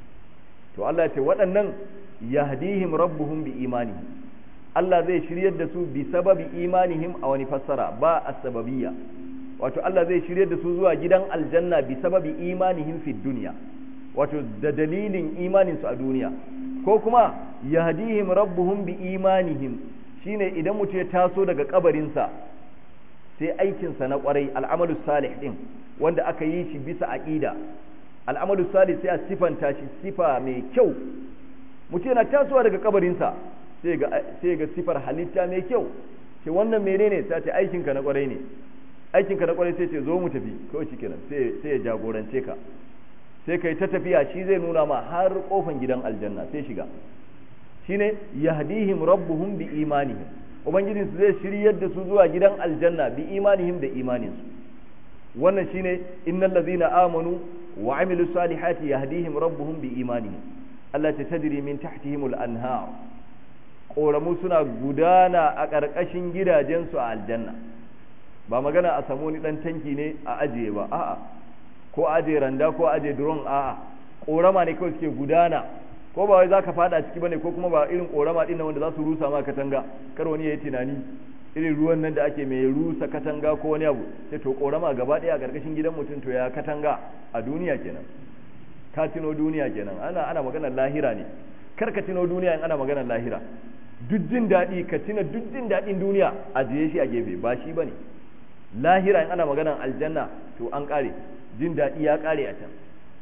A: to Allah ya ce waɗannan yahdihim rabbuhum bi imani Allah zai shiryar da su bi sababi imanihim a wani fassara ba as-sababiyya wato Allah zai shiryar da su zuwa gidan aljanna bi sababi imanihim fi dunya wato da dalilin imanin su a duniya ko kuma yahdihim rabbuhum bi imanihim shine idan mutum ya taso daga kabarinsa sai aikinsa na kwarai al'amalu salih din wanda aka yi shi bisa aqida al'amalu salih sai a sifanta shi sifa mai kyau mutum yana tasowa daga kabarinsa sai ga sai ga sifar halitta mai kyau ce wannan menene sai ce aikinka na kwarai ne aikinka na kwarai sai ce zo mu tafi kawai shikenan sai sai ya jagorance ka sai kai ta tafiya shi zai nuna ma har kofan gidan aljanna sai shiga shine yahdihim rabbuhum bi imanihim ubangijin su zai shiryar da su zuwa gidan aljanna bi imanihim da imanin su wannan shine innal ladzina amanu wa amilu salihati yahdihim rabbuhum bi imanihim Allah ta tajri min tahtihim al anhar koramu suna gudana a ƙarƙashin gidajensu a aljanna ba magana a samu ni dan tanki ne a ajiye ba a'a ko ajiye randa ko ajiye drone a'a korama ne kawai suke gudana ko ba wai zaka fada ciki bane ko kuma ba irin korama din wanda za su rusa ma katanga kar wani yayi tunani irin ruwan nan da ake mai rusa katanga ko wani abu sai to korama gaba daya a karkashin gidan mutum to ya katanga a duniya kenan ka tino duniya kenan ana ana maganar lahira ne kar ka tino duniya in ana maganar lahira duk jin daɗi ka tina duk jin daɗin duniya a jiye shi a gefe ba shi bane lahira in ana maganar aljanna to an kare jin daɗi ya kare a can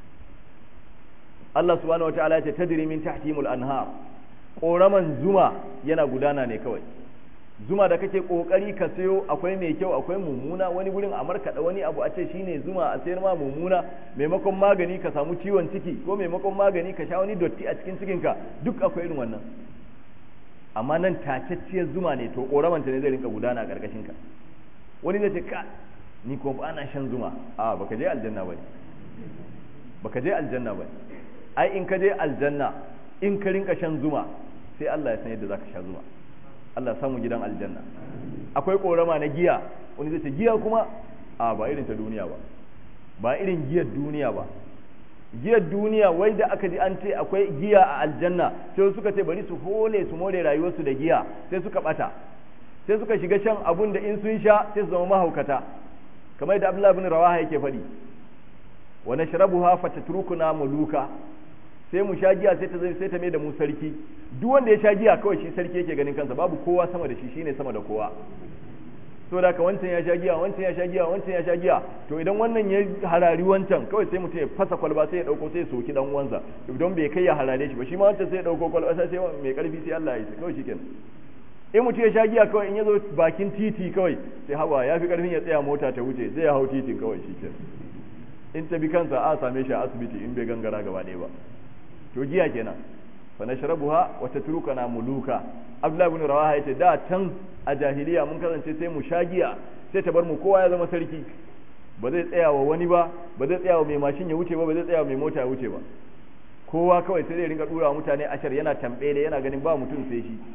A: Allah subhanahu wataala ya ce tajri min tahtihimul anhar koraman zuma yana gudana ne kawai zuma da kake kokari ka sayo akwai mai kyau akwai mummuna wani gurin a markaɗa wani abu a ce shine zuma a sayar ma mummuna maimakon magani ka samu ciwon ciki ko maimakon magani ka sha wani dotti a cikin cikinka duk akwai irin wannan amma nan tacacciyar zuma ne to koraman ta ne zai rinka gudana a karkashin ka wani zai ce ka ni ko ba na shan zuma a baka je aljanna bane baka je aljanna bane ai in ka je aljanna in ka rinka shan zuma sai Allah ya san yadda zaka sha zuma Allah ya samu gidan aljanna akwai korama na giya wani zai ce giya kuma a ba irin ta duniya ba ba irin giyar duniya ba giyar duniya wai da aka ji an ce akwai giya a aljanna sai suka ce bari su hole su more rayuwarsu da giya sai suka bata sai suka shiga shan abun da in sun sha sai su zama mahaukata kamar da Abdullah ibn Rawaha yake faɗi wa nashrabuha fatatrukuna muluka sai mu sha giya sai ta zai sai ta mai da mu sarki duk wanda ya sha giya kawai shi sarki yake ganin kansa babu kowa sama da shi shine sama da kowa so da ka wancan ya sha giya wancan ya sha giya wancan ya sha giya to idan wannan ya harari wancan kawai sai mutum ya fasa kwalba sai ya dauko sai ya soki dan uwansa don bai kai ya harare shi ba shi ma wancan sai ya dauko kwalba sai sai mai karfi sai Allah ya yi kawai shikenan in mutum ya sha giya kawai in ya zo bakin titi kawai sai hawa ya fi karfin ya tsaya mota ta wuce sai ya hau titin kawai shikenan in ta bi kansa a same shi a asibiti in bai gangara gaba ɗaya ba to giya kenan fa nashrabuha wa tatrukana muluka abdullahi ibn rawaha yace da can a jahiliya mun kasance sai mu sha giya sai ta bar mu kowa ya zama sarki ba zai tsaya wa wani ba ba zai tsaya wa mai mashin ya wuce ba ba zai tsaya wa mai mota ya wuce ba kowa kawai sai zai ringa dura mutane ashar yana tambele yana ganin ba mutum sai shi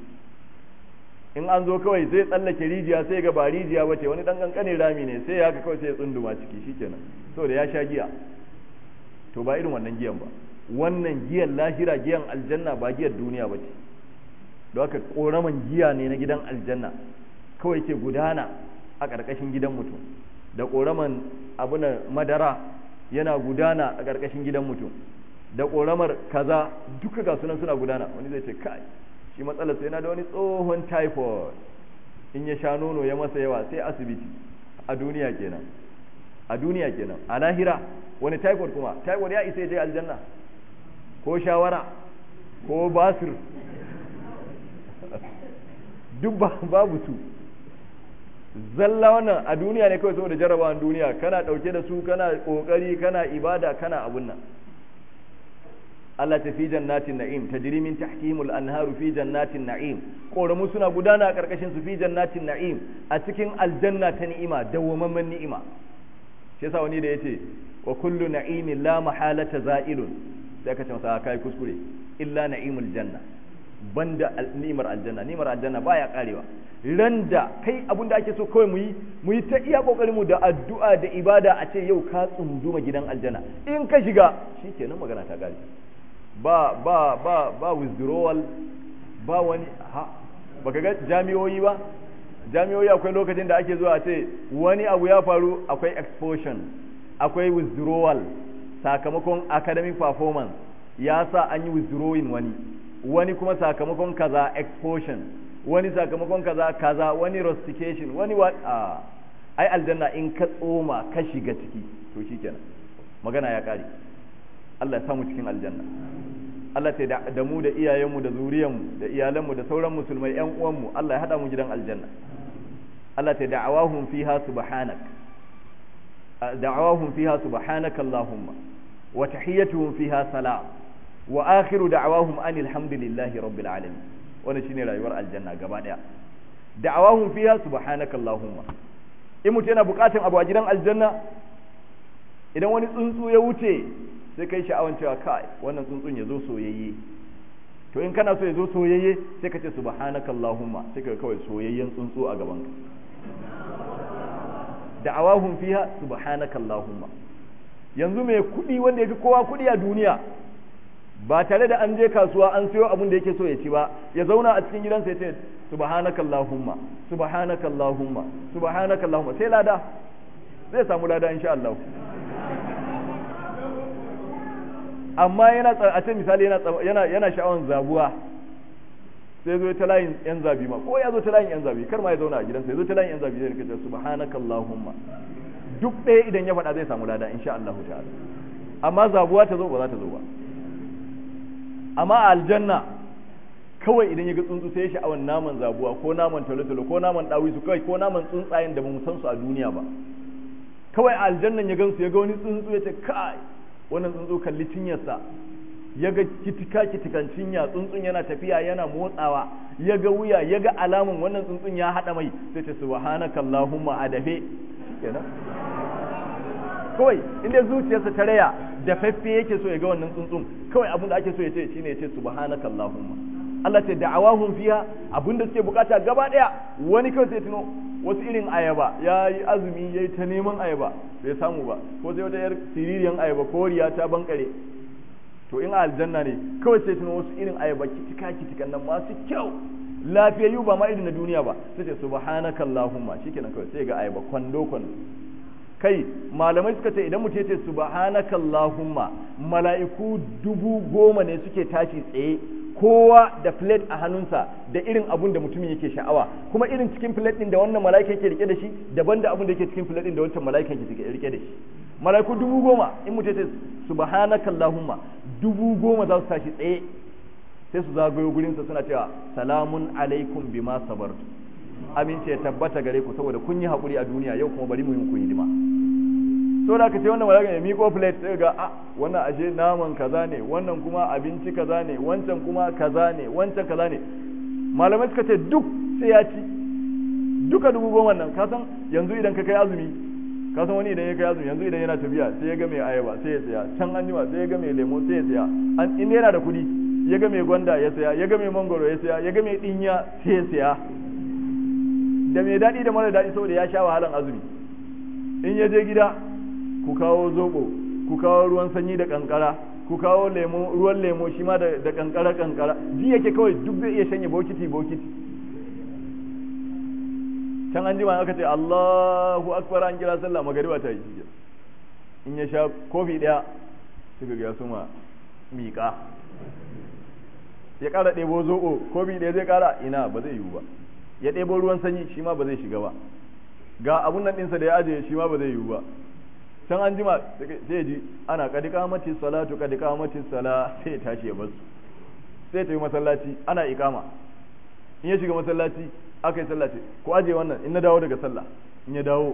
A: in an zo kawai sai tsallake rijiya sai ga ba rijiya bace wani dan kankanin rami ne sai ya haka kawai sai ya tsunduma ciki shikenan saboda ya sha giya to ba irin wannan giyan ba wannan giyan lahira giyan aljanna ba giyar duniya ba ce don haka koraman giya ne na gidan aljanna kawai ke gudana a ƙarƙashin gidan mutum da koraman abuna madara yana gudana a ƙarƙashin gidan mutum da koramar kaza duka ga sunan suna gudana wani zai ce kai shi matsalar sai yana da wani tsohon typhoid in ya sha nono ya masa yawa sai asibiti a duniya kenan a duniya kenan a lahira wani typhoid kuma typhoid ya isa ya je aljanna ko shawara ko basir duk babu su zalla wannan a duniya ne kawai saboda jarabawan duniya kana dauke da su kana kokari kana ibada kana abun nan Allah ta fi jannatin na'im tajri min tahtihimul anharu fi jannatin na'im koramu suna gudana a karkashin su fi jannatin na'im a cikin aljanna ta ni'ima dawwamamman ni'ima shi yasa wani da yace wa kullu na'imin la mahalata za'ilun sai ka ce masa kai kuskure illa na'imul janna banda ni'imar aljanna ni'imar aljanna baya karewa randa kai abin da ake so kawai mu yi mu yi ta iya kokarin mu da addu'a da ibada a ce yau ka tsunduma gidan aljanna in ka shiga shikenan magana ta kare ba ba ba ba withdrawal ba wani ha baka ga jami'oyi ba jami'oyi akwai lokacin da ake zuwa a ce wani abu ya faru akwai expulsion akwai withdrawal sakamakon academic performance ya sa an yi withdrawing wani wani kuma sakamakon kaza expulsion wani sakamakon kaza kaza wani rustication wani wa a ai aljanna in ka tsoma ka shiga ciki to shikenan magana ya kare Allah ya samu cikin aljanna Allah ta da mu da iyayenmu da zuriyanmu da iyalanmu da sauran musulmai ƴan uwanmu Allah ya hada mu gidan aljanna Allah ta da'awahum fiha subhanak da'awahum fiha subhanaka allahumma wa tahiyyatuhum fiha salam wa akhiru da'awahum anil hamdulillahi rabbil alamin wannan shine rayuwar aljanna gaba daya da'awahum fiha subhanaka allahumma in mutum yana bukatun abu a gidan aljanna idan wani tsuntsu ya wuce sai kai sha'awan cewa kai wannan tsuntsun ya zo soyayye to in kana so ya zo soyayye sai ka ce subhanaka allahumma sai ka kawai soyayyen tsuntsu a gaban ka da'awahum fiha subhanaka allahumma yanzu mai kudi wanda yafi kowa kudi a duniya ba tare da an je kasuwa an siyo abin da yake so ya ci ba ya zauna a cikin gidansa ya ce subhanaka allahumma subhanaka allahumma subhanaka allahumma sai lada zai samu lada insha Allah amma yana a ce misali yana yana yana sha'awan zabuwa sai zo ta layin yan zabi ma ko ya zo ta layin yan zabi kar ma ya zauna a gidansa ya zo ta layin yan zabi zai rika ce subhanaka allahumma duk ɗaya idan ya faɗa zai samu lada insha Allah ta'ala amma zabuwa ta zo ba za ta zo ba amma a aljanna kawai idan ya ga tsuntsu sai ya sha'awan naman zabuwa ko naman talotalo ko naman ɗawisu kawai ko naman tsuntsayen da ba mu san su a duniya ba kawai a aljannan ya gansu ya ga wani tsuntsu ya ce kai wannan tsuntsu kalli cinyarsa ya ga kitika kitikan cinya tsuntsun yana tafiya yana motsawa ya ga wuya ya ga alamun wannan tsuntsun ya haɗa mai sai ce subhanaka allahumma adafe kenan kawai inda zuciyarsa ta raya da faffe yake so ya ga wannan tsuntsun kawai abin da ake so ya ce shine ya ce subhanaka allahumma Allah ce da'awahum fiha abin da suke bukata gaba daya wani kawai sai tuno wasu irin ayaba ya yi azumi ya yi ta neman ayaba bai samu ba ko sai wata yar siririyan ayaba ko riya ta bankare to in aljanna ne kawai sai tuno wasu irin ayaba kitika kitikan nan masu kyau lafiyayyu ba ma irin na duniya ba sai ce subhanaka allahumma shikenan kawai sai ga ayaba kwando kwando kai malamai suka ce idan mutum ya ce subhanaka allahumma mala'iku dubu goma ne suke tashi tsaye kowa da plate a hannunsa da irin abun da mutumin yake sha'awa kuma irin cikin plate din da wannan mala'ika yake rike da shi daban da abun da yake cikin plate din da wancan mala'ika yake rike da shi mala'iku dubu goma in mutum ya ce subhanaka allahumma dubu goma za su tashi tsaye sai su zagayo gurinsa suna cewa salamun alaikum bima sabartu amince ya tabbata gare ku saboda kun yi haƙuri a duniya yau kuma bari mu yi ku hidima so da ka ce wannan malaka ya miƙo plate sai ga a wannan ashe naman kaza ne wannan kuma abinci kaza ne wancan kuma kaza ne wancan kaza ne malamai suka ce duk sai ya ci duka dubu goma nan ka san yanzu idan ka kai azumi ka san wani idan ya kai azumi yanzu idan yana tafiya sai ya ga mai ayaba sai ya saya can an jima sai ya ga mai lemo sai ya saya an inda yana da kuɗi ya ga mai gwanda ya saya ya ga mai mangoro ya saya ya ga mai dinya sai ya saya da mai daɗi da mara daɗi saboda ya sha wahalan azumi in ya je gida ku kawo zobo ku kawo ruwan sanyi da kankara ku kawo lemo ruwan lemo shi ma da kankara kankara ji yake kawai duk zai iya shanye bokiti bokiti can an jima aka ce Allahu akbar an kira sallah magariba ta yi in ya sha kofi daya suka ga suma miƙa ya ƙara ɗebo zoɓo kofi ɗaya zai ƙara ina ba zai yiwu ba ya ɗebo ruwan sanyi shi ma ba zai shiga ba ga abun nan ɗinsa da ya ajiye shi ma ba zai yiwu ba can an jima sai ya ji ana kadi kamati salatu kadi kamati sala sai ya tashi ya basu sai ta yi masallaci ana ikama in ya shiga masallaci aka yi sallah ce ko aje wannan in na dawo daga sallah in ya dawo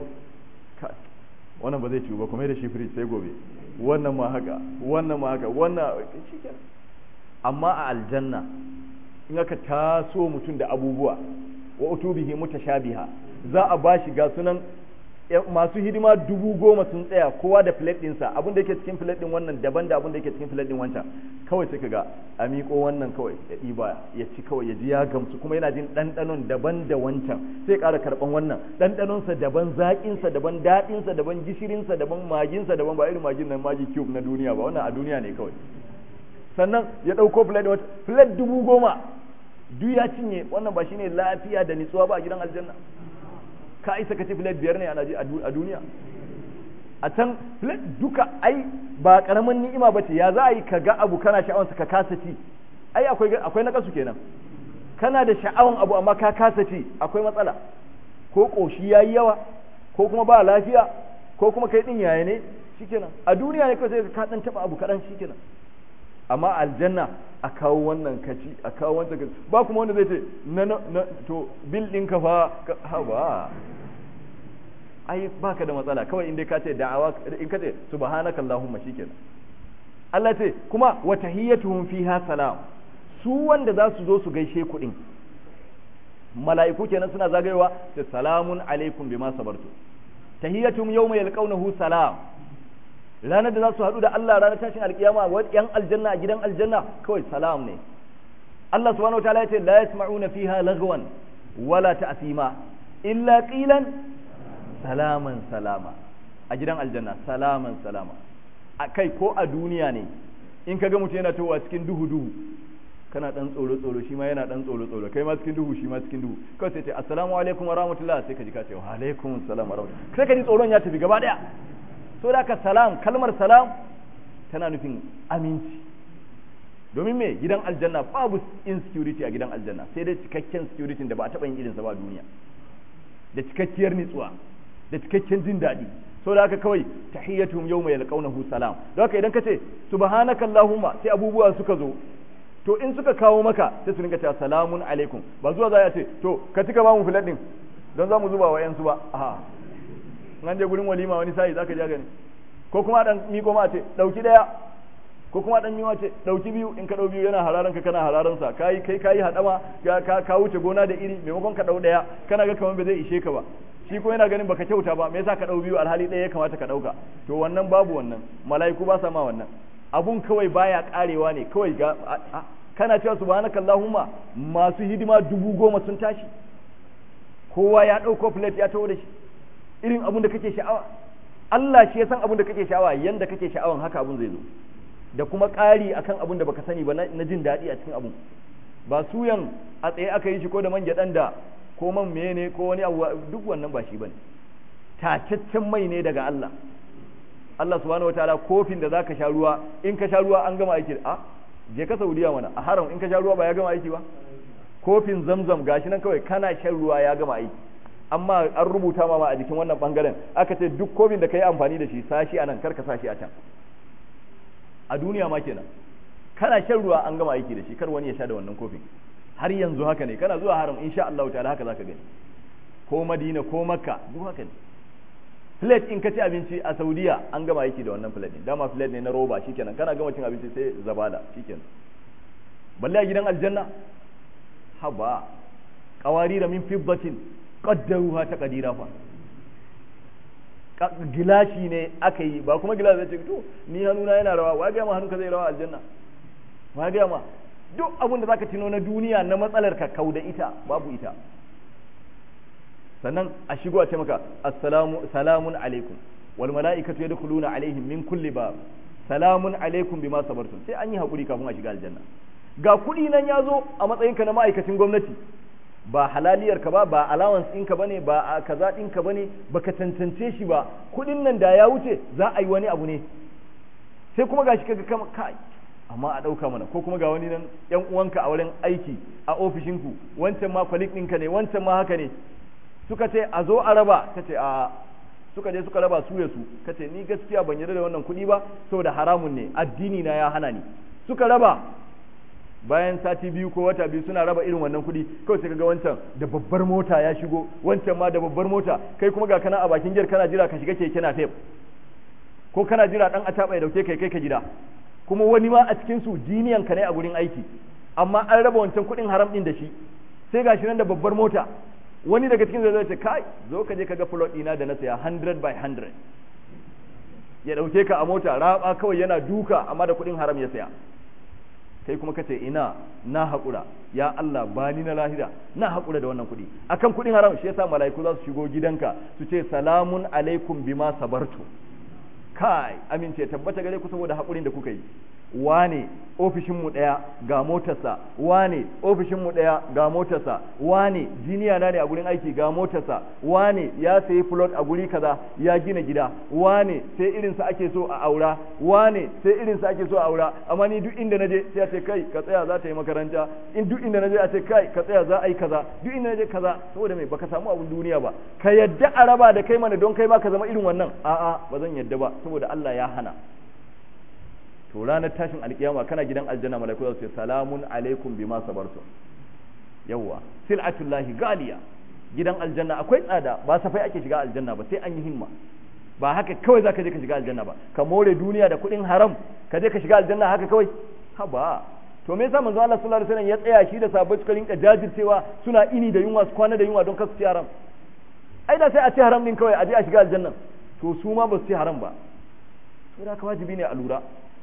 A: wannan ba zai ciwu ba kuma da shi fridge sai gobe wannan ma haka wannan ma haka wannan shikenan amma a aljanna in aka taso mutum da abubuwa wa utubihi mutashabiha za a bashi ga sunan masu hidima dubu goma sun tsaya kowa da plate ɗinsa abin da yake cikin plate ɗin wannan daban da abin da yake cikin plate ɗin wancan kawai sai ga a miƙo wannan kawai ya ɗiba ya ci kawai ya ji ya gamsu kuma yana jin ɗanɗanon daban da wancan sai ƙara karɓan wannan ɗanɗanonsa daban zaƙinsa daban daɗinsa daban gishirinsa daban maginsa daban ba irin magin nan magi cube na duniya ba wannan a duniya ne kawai sannan ya ɗauko plate wata plate dubu goma duk ya cinye wannan ba shine lafiya da nitsuwa ba a gidan aljanna ka isa ka ci filet biyar ne a duniya a can filet duka ai ba karamin ni'ima ba ce ya za a yi ka ga abu kana sha'awansa ka kasa ci ai akwai akwai na kasu kenan kana da sha'awan abu amma ka kasa ci akwai matsala ko koshi yayi yawa ko kuma ba lafiya ko kuma kai din yaya ne shikenan a duniya ne kawai sai ka dan taba abu kadan shikenan amma aljanna a kawo wannan kaci a kawo wancan kaci ba kuma wanda zai ce na na to bil ɗinka fa ha ba ai baka da matsala kawai inda ka ce da'awa in ka ce subhanaka allahumma shikenan Allah ce kuma wa tahiyyatuhum fiha salam su wanda za su zo su gaishe ku din mala'iku kenan suna zagayowa da salamun alaikum bima sabartu tahiyyatuhum yawma yalqawnahu salam ranar da za su haɗu da Allah ranar tashin alkiyama wa yan aljanna a gidan aljanna kawai salam ne Allah subhanahu wataala ya ce la yasma'una fiha lagwan wala ta'sima illa qilan salaman salama a gidan aljanna salaman salama a kai ko a duniya ne in kaga mutum yana towa cikin duhu duhu kana dan tsoro tsoro shi ma yana dan tsoro tsoro kai ma cikin duhu shi ma cikin duhu kawai sai ce assalamu alaikum wa rahmatullah sai ka ji ka ce wa alaikum assalam wa rahmatullah sai ka ji tsoron ya tafi gaba daya so da ka salam kalmar salam tana nufin aminci domin me gidan aljanna babu insecurity a gidan aljanna sai dai cikakken security da ba a taɓa yin irinsa ba a duniya da cikakkiyar nitsuwa da cikakken jin daɗi so da haka kawai tahiyyatuhum yawma yalqawnahu salam don haka idan ka ce subhanaka allahumma sai abubuwa suka zo to in suka kawo maka sai su rinka cewa salamun alaikum ba zuwa za ya ce to ka cika ba mu filet din don za mu zuba wa yansu ba a an je gurin walima wani sai zaka ja gani ko kuma dan miko ma ce dauki daya ko kuma dan miwa ce dauki biyu in ka dau biyu yana hararan ka kana hararan sa kai kai kai hadama ka ka wuce gona da iri maimakon ka dau daya kana ga kaman ba zai ishe ka ba shi ko yana ganin baka kyauta ba me yasa ka dau biyu alhali daya ya kamata ka dauka to wannan babu wannan mala'iku ba sa ma wannan abun kawai baya karewa ne kawai ga kana cewa subhanakallahumma masu hidima dubu goma sun tashi kowa ya dauko plate ya taho da shi irin abun da kake sha'awa Allah shi ya san abun da kake sha'awa yanda kake sha'awan haka abun zai zo da kuma ƙari akan abun da baka sani ba na jin daɗi a cikin abun ba suyan a tsaye aka yi shi ko da man gyaɗan da ko man meye ne ko wani abu duk wannan ba shi bane tacaccen mai ne daga Allah Allah subhanahu wataala kofin da zaka sha ruwa in ka sha ruwa an gama aiki a je ka Saudiya mana a haram in ka sha ruwa ba ya gama aiki ba kofin zamzam gashi nan kawai kana shan ruwa ya gama aiki amma an rubuta ma a jikin wannan bangaren aka ce duk kofin da ka yi amfani da shi sashi a nan karka sashi a can a duniya ma kenan kana shan ruwa an gama aiki da shi kar wani ya sha da wannan kofin har yanzu haka ne kana zuwa haram insha Allah ta'ala haka zaka gani ko Madina ko Makka duk haka ne plate in ka ci abinci a Saudiya an gama aiki da wannan plate din dama plate ne na roba shikenan kana gama cin abinci sai zabada shikenan balle a gidan aljanna haba qawarira min fiddatin qaddaruha taqdira fa gilashi ne aka yi ba kuma gilashi zai ce to ni hannuna yana rawa wa ga ma hannunka zai rawa aljanna wa ga ma duk abin da zaka tuno na duniya na matsalar ka kauda ita babu ita sannan a shigo a ce maka assalamu salamun alaikum wal mala'ikatu yadkhuluna alaihim min kulli bab salamun alaikum bima sabartum sai an yi hakuri kafin a shiga aljanna ga kuɗi nan ya zo a matsayinka na ma'aikacin gwamnati ba halaliyar ka ba ba allowance ɗinka bane ba a kaza ɗinka bane baka tantance shi ba kuɗin nan da ya wuce za a yi wani abu ne sai kuma gashi kaga kama kai amma a ɗauka mana ko kuma ga wani nan yan uwanka a wurin aiki a ofishinku wancan ma kwalik ɗinka ne wancan ma haka ne suka ce a zo a raba ka ce a suka je suka raba su ya su ka ce ni gaskiya ban yarda da wannan kuɗi ba saboda haramun ne addini na ya hana ni suka raba bayan sati biyu ko wata biyu suna raba irin wannan kuɗi kawai sai kaga wancan da babbar mota ya shigo wancan ma da babbar mota kai kuma ga kana a bakin giyar kana jira ka shiga keke na fef ko kana jira dan ataba ya dauke kai kai ka gida kuma wani ma a cikin su jiniyan ka ne a gurin aiki amma an raba wancan kuɗin haram din da shi sai gashi nan da babbar mota wani daga cikin zai ce kai zo ka je ka ga plot ɗina da na saya 100 by 100 ya dauke ka a mota raba kawai yana duka amma da kuɗin haram ya saya kai kuma kace ina na haƙura ya Allah ba ni na lahira na haƙura da wannan kuɗi akan kuɗin haram shi yasa mala'iku za su shigo gidanka su ce salamun alaikum bima sabartu kai amince tabbata gare ku saboda haƙurin da kuka yi wane ofishinmu ɗaya ga motarsa wane ofishinmu ɗaya ga motarsa wane jiniya na ne a gurin aiki ga motarsa wane ya sayi plot a guri kaza ya gina gida wane sai irinsa ake so a aura wane sai irinsa ake so a aura amma ni duk inda naje sai a ce kai ka tsaya za ta yi makaranta in duk inda naje a ce kai ka tsaya za a yi kaza duk inda naje kaza saboda mai baka samu abun duniya ba ka yadda a raba da kai mana don kai ma ka zama irin wannan a'a ba zan yadda ba saboda Allah ya hana to ranar tashin alkiyama kana gidan aljanna malaiku za su ce salamun alaikum bima sabartum yawwa sil'atullahi galiya gidan aljanna akwai tsada ba safai ake shiga aljanna ba sai an yi himma ba haka kawai zaka je ka shiga aljanna ba ka more duniya da kuɗin haram ka je ka shiga aljanna haka kawai ha ba to me yasa manzo Allah sallallahu alaihi wasallam ya tsaya shi da sahabbai suka rinka jajircewa suna ini da yunwa su kwana da yunwa don kasu ci haram ai da sai a ci haram din kawai a je a shiga aljanna to su ma ba su ci haram ba saboda haka wajibi ne a lura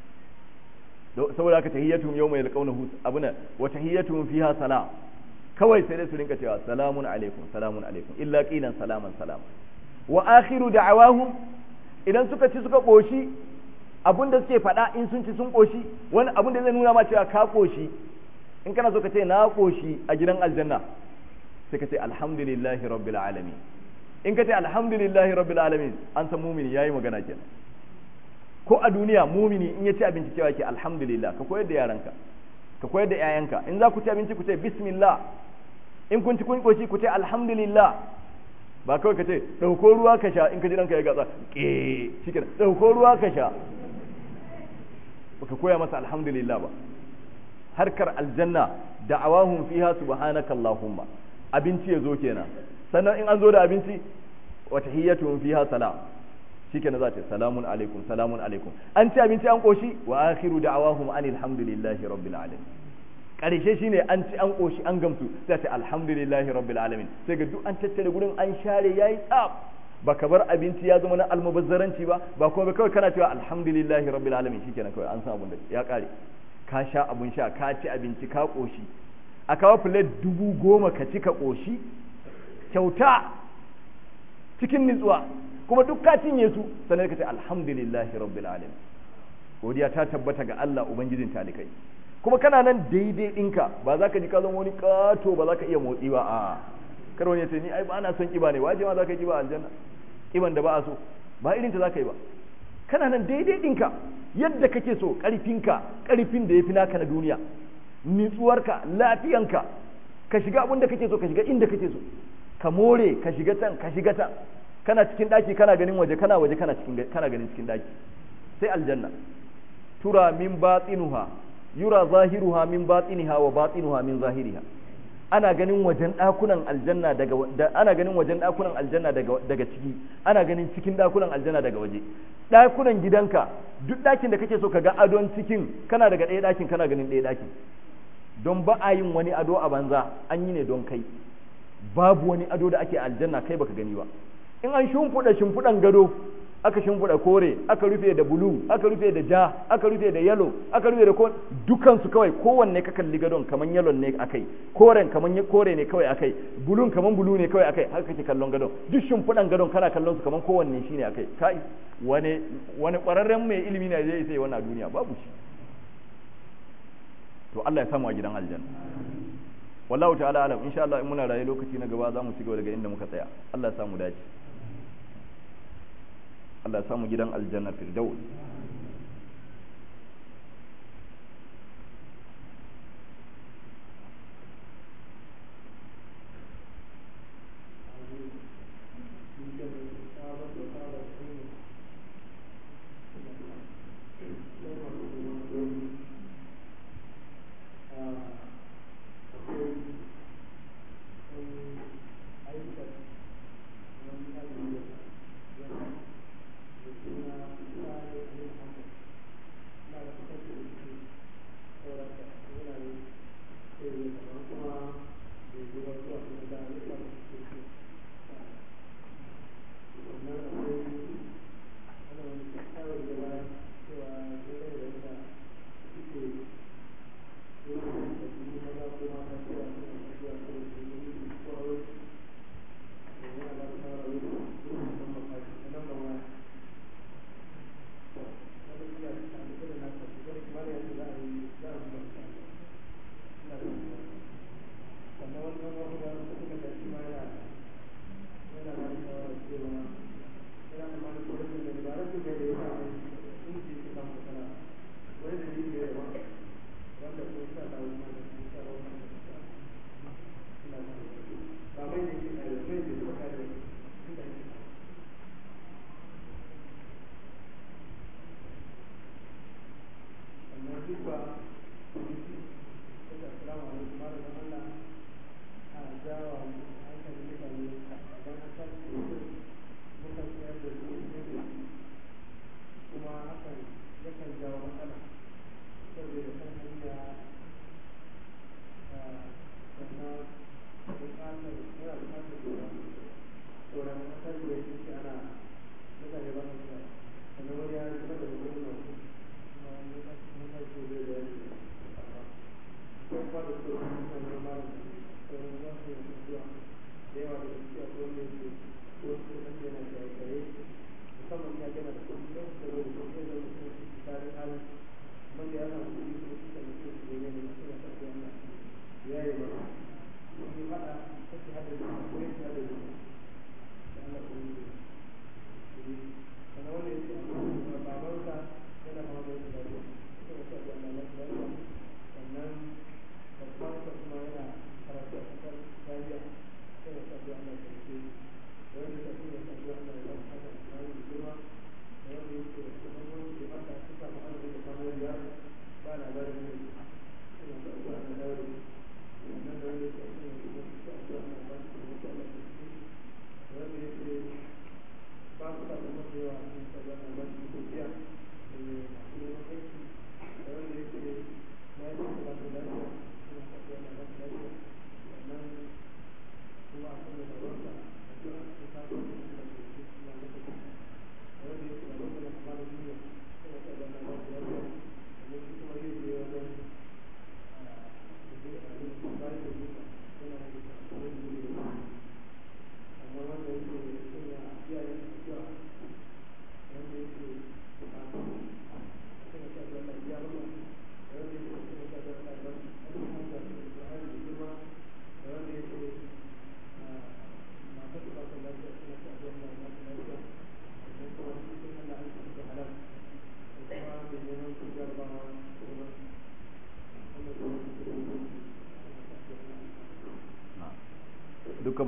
A: saboda haka tahiyyatuhum yawma yalqawnahu abuna wa tahiyyatuhum fiha salam kawai sai dai su rinka cewa salamun alaikum salamun alaikum illa qilan salaman salam wa akhiru da'awahum idan suka ci suka koshi abun da suke faɗa in sun ci sun koshi wani abun da zai nuna ma cewa ka koshi in kana so ka ce na koshi a gidan aljanna sai ka ce alhamdulillahi rabbil alamin in ka ce alhamdulillahi rabbil alamin an san mumini yayi magana kenan ko a duniya mumini in ya ci abinci cewa ke alhamdulillah ka koyar da yaranka ka koyar da yayanka in za ku ci abinci ku ce bismillah in kun ci kun koshi ku ce alhamdulillah ba kawai ka ce dauko ruwa ka sha in ka ji ranka ya gatsa ke shikenan dauko ruwa ka sha baka koya masa alhamdulillah ba harkar aljanna da'awahum fiha subhanaka allahumma abinci ya zo kenan sannan in an zo da abinci wa tahiyyatuhum fiha salam shikenan za ta salamun alaikum salamun alaikum an ci abinci an koshi wa akhiru da'awahum anil hamdulillahi rabbil alamin karshe shine an ci an koshi an gamsu sai ta alhamdulillahi rabbil alamin sai ga duk an tattare gurin an share yayi tsaf baka bar abinci ya zama na almubazzaranci ba ba kuma kawai kana cewa alhamdulillahi rabbil alamin shikenan kawai an san abun da ya kare ka sha abun sha ka ci abinci ka koshi a kawo plate dubu goma ka ci ka koshi kyauta cikin nutsuwa kuma duk ka cinye su sannan ka ce alhamdulillahi rabbil alamin godiya ta tabbata ga Allah ubangijin talikai kuma kana nan daidai ɗinka ba za ka ji ka zama wani kato ba za ka iya motsi ba a kar wani ya ce ni ai ba na son kiba ne waje ma za ka yi kiba aljanna kiban da ba a so ba irin ta za ka yi ba kana nan daidai ɗinka yadda kake so ƙarfinka ƙarfin da ya fi naka na duniya nitsuwarka lafiyanka ka shiga abin da kake so ka shiga inda kake so ka more ka shiga can ka shiga can kana cikin daki kana ganin waje kana waje kana cikin kana ganin cikin daki sai aljanna tura min batinuha yura zahiruha min batiniha wa batinuha min zahiriha ana ganin wajen dakunan aljanna daga ana ganin wajen dakunan aljanna daga daga ciki ana ganin cikin dakunan aljanna daga waje dakunan gidanka duk dakin da kake so ka ga adon cikin kana daga ɗaya dakin kana ganin ɗaya dakin don ba a yin wani ado a banza an yi ne don kai babu wani ado da ake aljanna kai baka gani ba in an shimfiɗa shimfiɗan gado aka shimfiɗa kore aka rufe da bulu aka rufe da ja aka rufe da yalo aka rufe da ko dukansu kawai kowanne ka kalli gadon kaman yalon ne akai koren kaman kore ne kawai akai bulun kaman bulu ne kawai akai haka kake kallon gadon duk shimfiɗan gadon kana kallon su kaman kowanne shine akai kai wani wani ƙwararren mai ilimi ne zai sai wannan duniya babu shi to Allah ya samu a gidan aljanna wallahu ta'ala alam insha Allah in muna raye lokaci na gaba za mu ci gaba daga inda muka tsaya Allah ya samu dace Allah ya samu gidan aljanna firdaus
C: Uh,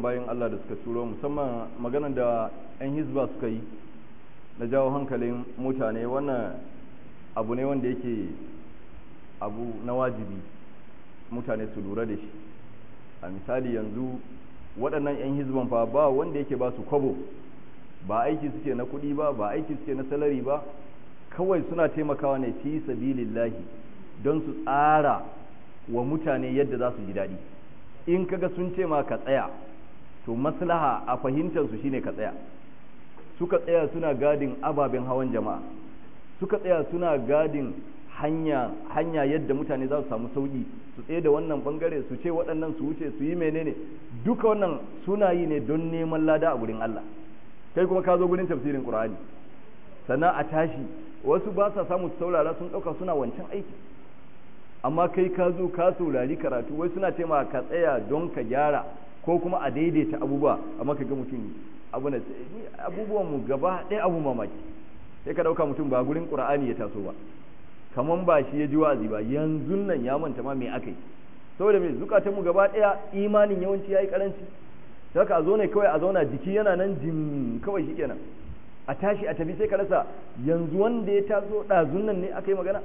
A: bayan Allah da suka turo musamman maganar da 'yan hizba suka yi na jawo hankalin mutane wannan abu ne wanda yake abu na wajibi mutane su lura da shi a misali yanzu waɗannan 'yan hizban fa ba wanda yake ba su kwabo ba aiki suke na kuɗi ba ba aiki suke na salari ba kawai suna taimakawa ne fi sabilillahi don su tsara wa mutane yadda za su ji daɗi in kaga sun ce ma ka tsaya to maslaha a fahimtar su shine ka tsaya suka tsaya suna gadin ababen hawan jama'a suka tsaya suna gadin hanya hanya yadda mutane za su samu sauki su tsaye da wannan bangare su ce waɗannan su wuce su yi menene duka wannan suna yi ne don neman lada a gurin Allah kai kuma ka zo gurin tafsirin Qur'ani sannan a tashi wasu ba sa samu saurara sun ɗauka suna wancan aiki amma kai ka zo ka saurari karatu wai suna ce ma ka tsaya don ka gyara ko kuma a daidaita abubuwa amma ka ga mutum abu na abubuwan mu gaba ɗaya abu mamaki sai ka ɗauka mutum ba gurin Qur'ani ya taso ba kaman ba shi ya ji wa'azi ba yanzu nan ya manta ma me aka yi saboda me zukatan mu gaba ɗaya imanin yawanci yayi karanci saka a zo ne kawai a zauna jiki yana nan jim kawai shikenan a tashi a tafi sai ka rasa yanzu wanda ya taso ɗazun nan ne aka yi magana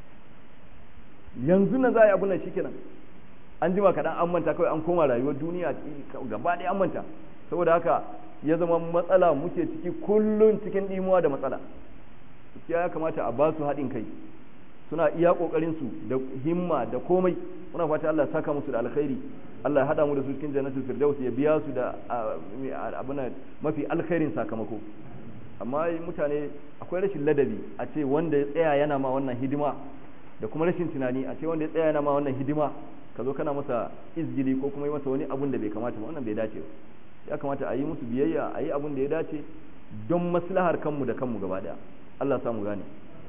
A: yanzu nan za a yi abun nan shikenan an jima kaɗan an manta kawai an koma rayuwar duniya gaba ɗaya an manta saboda haka ya zama matsala muke ciki kullum cikin ɗimuwa da matsala ya kamata a ba su haɗin kai suna iya ƙoƙarin su da himma da komai muna fata Allah saka musu da alkhairi Allah ya haɗa mu da su cikin jannatul firdaus ya biya su da abin mafi alkhairin sakamako amma mutane akwai rashin ladabi a ce wanda ya tsaya yana ma wannan hidima da kuma rashin tunani a ce wanda ya tsaya yana ma wannan hidima ka zo kana masa izgili ko kuma yi masa wani abun da bai kamata ba wannan bai dace ba ya kamata a yi musu biyayya a yi abun da ya dace don maslahar kanmu da kanmu gaba daya Allah samu gane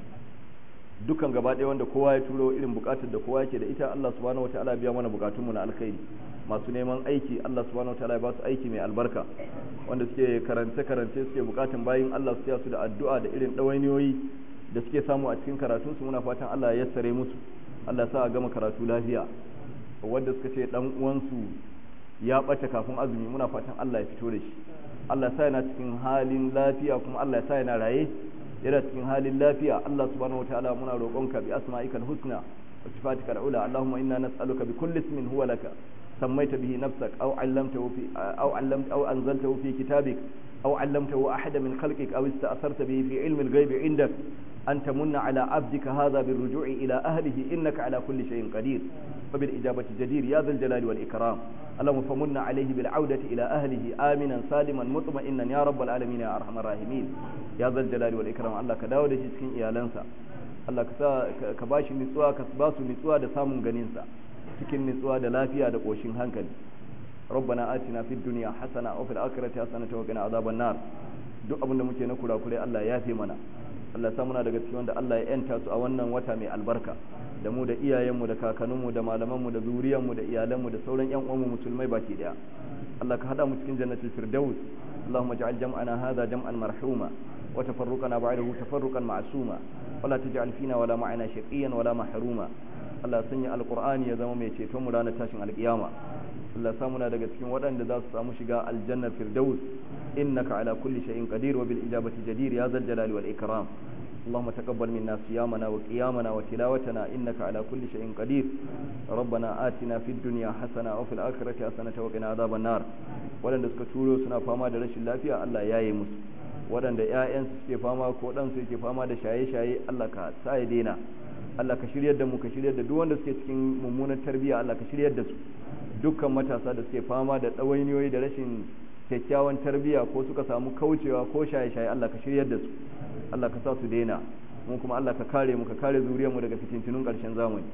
A: dukkan gaba daya wanda kowa ya turo irin bukatar da kowa yake da ita Allah subhanahu wataala biya mana bukatunmu na alkhairi masu neman aiki Allah subhanahu wataala ya ba su aiki mai albarka wanda suke karance karance suke bukatun bayin Allah su su da addu'a da irin dawainiyoyi da suke samu a cikin karatunsu muna fatan Allah ya yassare musu Allah sa a gama karatu lafiya wanda suka ce dan uwansu ya ɓace kafin azumi muna fatan Allah ya fito da shi Allah sa yana cikin halin lafiya kuma Allah sa yana raye yana cikin halin lafiya Allah subhanahu wataala muna roƙonka bi asma'ikal husna wa sifatikal ula Allahumma inna nas'aluka bi kulli ismin huwa laka سميت به نفسك أو علمته في أو علمت أو أنزلته في كتابك أو علمته أحد من خلقك أو استأثرت به في علم الغيب عندك أن تمن على عبدك هذا بالرجوع إلى أهله إنك على كل شيء قدير فبالإجابة جدير يا ذا الجلال والإكرام اللهم فمن عليه بالعودة إلى أهله آمنا سالما مطمئنا يا رب العالمين يا أرحم الراحمين يا ذا الجلال والإكرام الله كداود cikin iyalansa Allah ka sa ka bashi nutsuwa ka ba su nutsuwa da samun ganinsa cikin nutsuwa da lafiya da ƙoshin hankali ربنا آتنا في الدنيا حسنة وفي الآخرة حسنة وقنا عذاب النار duk abin da muke na kurakurai Allah ya fi mana Allah ya muna daga cikin wanda Allah ya yanta su a wannan wata mai albarka da mu da iyayenmu da kakanninmu da malamanmu da zuriyanmu da iyalanmu da sauran yan uwanmu musulmai baki daya Allah ka hada mu cikin jannatul firdaus Allahumma ij'al jam'ana hadha jam'an marhuma wa tafarruqana ba'dahu tafarruqan ma'suma wala taj'al fina wala ma'ana shaqiyan wala mahruma Allah sanya alqur'ani ya zama mai ceton mu ranar tashin alkiyama Allah samu na daga cikin waɗanda za su samu shiga aljannar firdaus innaka ala kulli shay'in qadir wa bil ijabati jadir ya zal jalali wal ikram اللهم تقبل منا صيامنا وقيامنا وتلاوتنا إنك على كل شيء قدير ربنا آتنا في الدنيا حسنة وفي الآخرة حسنة وقنا عذاب النار waɗanda suka turo suna fama da rashin lafiya Allah ya yi musu waɗanda ‘ya'yansu suke fama ko ɗansu yake fama da shaye-shaye Allah ka sa ya daina Allah ka shiryar da mu ka shiryar da duk wanda suke cikin mummunan tarbiyya Allah ka shiryar da su dukkan matasa da suke fama da ɗawainiyoyi da rashin kyakkyawan tarbiyya ko suka samu kaucewa ko shaye-shaye Allah ka shiryar da su Allah ka sa su daina mu kuma Allah ka kare mu ka kare zuriyar mu daga fitintunun ƙarshen zamani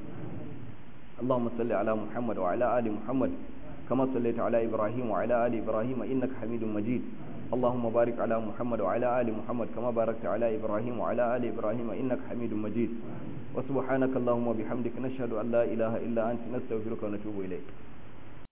A: Allahumma salli ala Muhammad wa ala ali Muhammad kama sallaita ala Ibrahim wa ala ali Ibrahim innaka Hamidum Majid اللهم بارك على محمد وعلى آل محمد كما باركت على إبراهيم وعلى آل إبراهيم إنك حميد مجيد وسبحانك اللهم وبحمدك نشهد أن لا إله إلا أنت نستغفرك ونتوب إليك